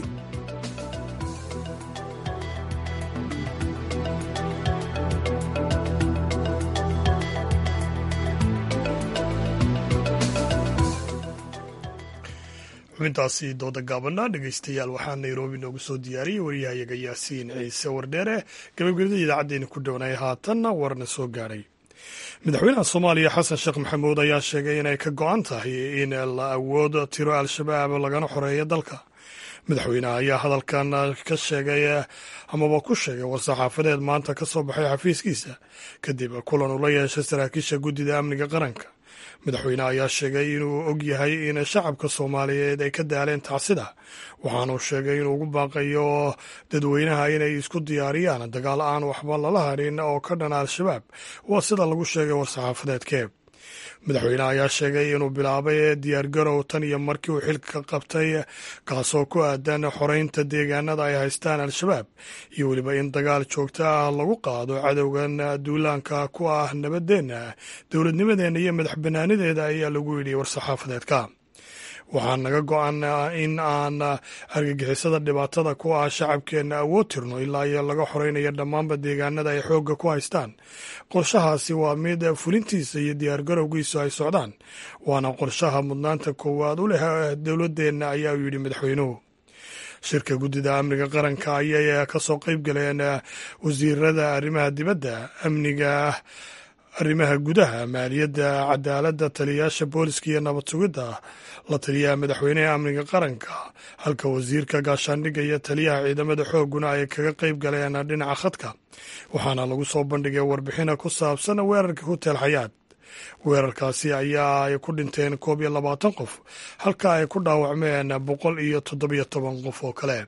xubintaasi dooda gaabana dhegeystayaal waxaa nairobi noogu soo diyaariyey waryahayaga yaasiin ciise wardheere gabagabada idaacaddeena ku dhownay haatanna warna soo gaadhay madaxweynaha soomaaliya xasan sheekh maxamuud ayaa sheegay inay ka go-an tahay in la awood tiro al-shabaab lagana xoreeyo dalka madaxweynaha ayaa hadalkan ka sheegay amaba ku sheegay war-saxaafadeed maanta ka soo baxay xafiiskiisa kadib kulan uu la yeeshay saraakiisha guddida amniga qaranka madaxweyneha ayaa sheegay inuu og yahay in shacabka soomaaliyeed ay ka daaleen tacsida waxaanuu sheegay inuu ugu baaqayo dadweynaha inay isku diyaariyaan dagaal aan waxba lala harin oo ka dhana al-shabaab waa sida lagu sheegay war-saxaafadeedkee madaxweyneha ayaa sheegay inuu bilaabay diyaargarow tan iyo markii uu xilka qabtay kaasoo ku aadan xoreynta deegaanada ay haystaan al-shabaab iyo weliba in dagaal joogto ah lagu qaado cadowgan duulaanka ku ah nabadeenna dowladnimadeenna iyo madax banaanideeda ayaa lagu yidhi war-saxaafadeedka waxaa naga go-an in aan argagixisada dhibaatada ku ah shacabkeenna awood tirno ilaa iyo laga xoreynayo dhammaanba deegaanada ay xoogga ku haystaan qorshahaasi waa mid fulintiisa iyo diyaargarowgiisu ay socdaan waana qorshaha mudnaanta koowaad u leh dowladeenna ayaa uu yidhi madaxweynuhu shirka guddida amniga qaranka ayay ka soo qayb galeen wasiirada arrimaha dibadda amniga arrimaha gudaha maaliyadda cadaaladda taliyayaasha booliska iyo nabad sugidda la taliyaha madaxweynaha amniga qaranka halka wasiirka gaashaandhigga iyo taliyaha ciidamada xoogguna ay kaga qayb galeen dhinaca khadka waxaana lagu soo bandhigay warbixina ku saabsan weerarka hotel xayaad weerarkaasi ayaa ay ku dhinteen koob iyo labaatan qof halka ay ku dhaawacmeen boqol iyo toddobiyo toban qof oo kale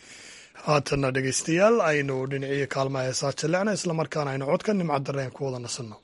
haatanna dhegeystayaal aynu dhiniciyo kaalmaha heesaa jallecna islamarkaana aynu codka nimca dareen ku wada nasanno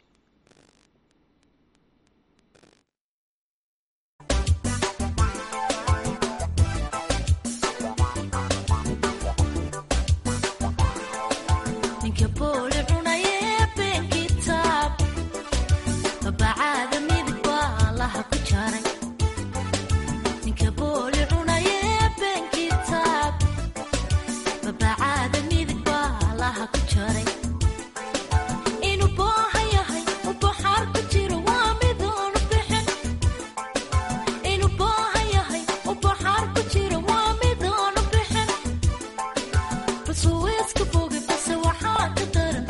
But so it's good for me, but so I had to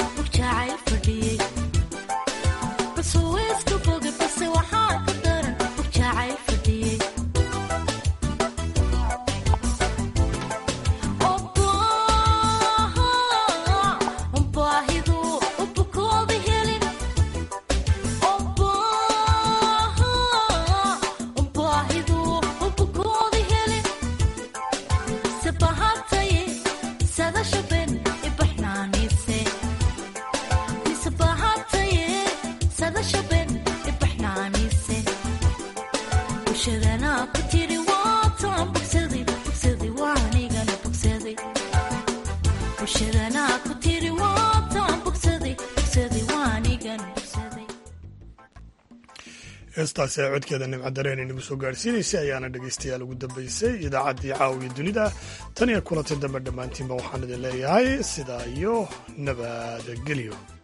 heestaasi ay codkeeda nimcadareen inagu soo gaadhsiinaysay ayaana dhegaystayaal ugu dambaysay idaacaddii caawiya dunida tan iyo kulanti dambe dhammaantiinba waxaan idin leeyahay sidaa iyo nabadgelyo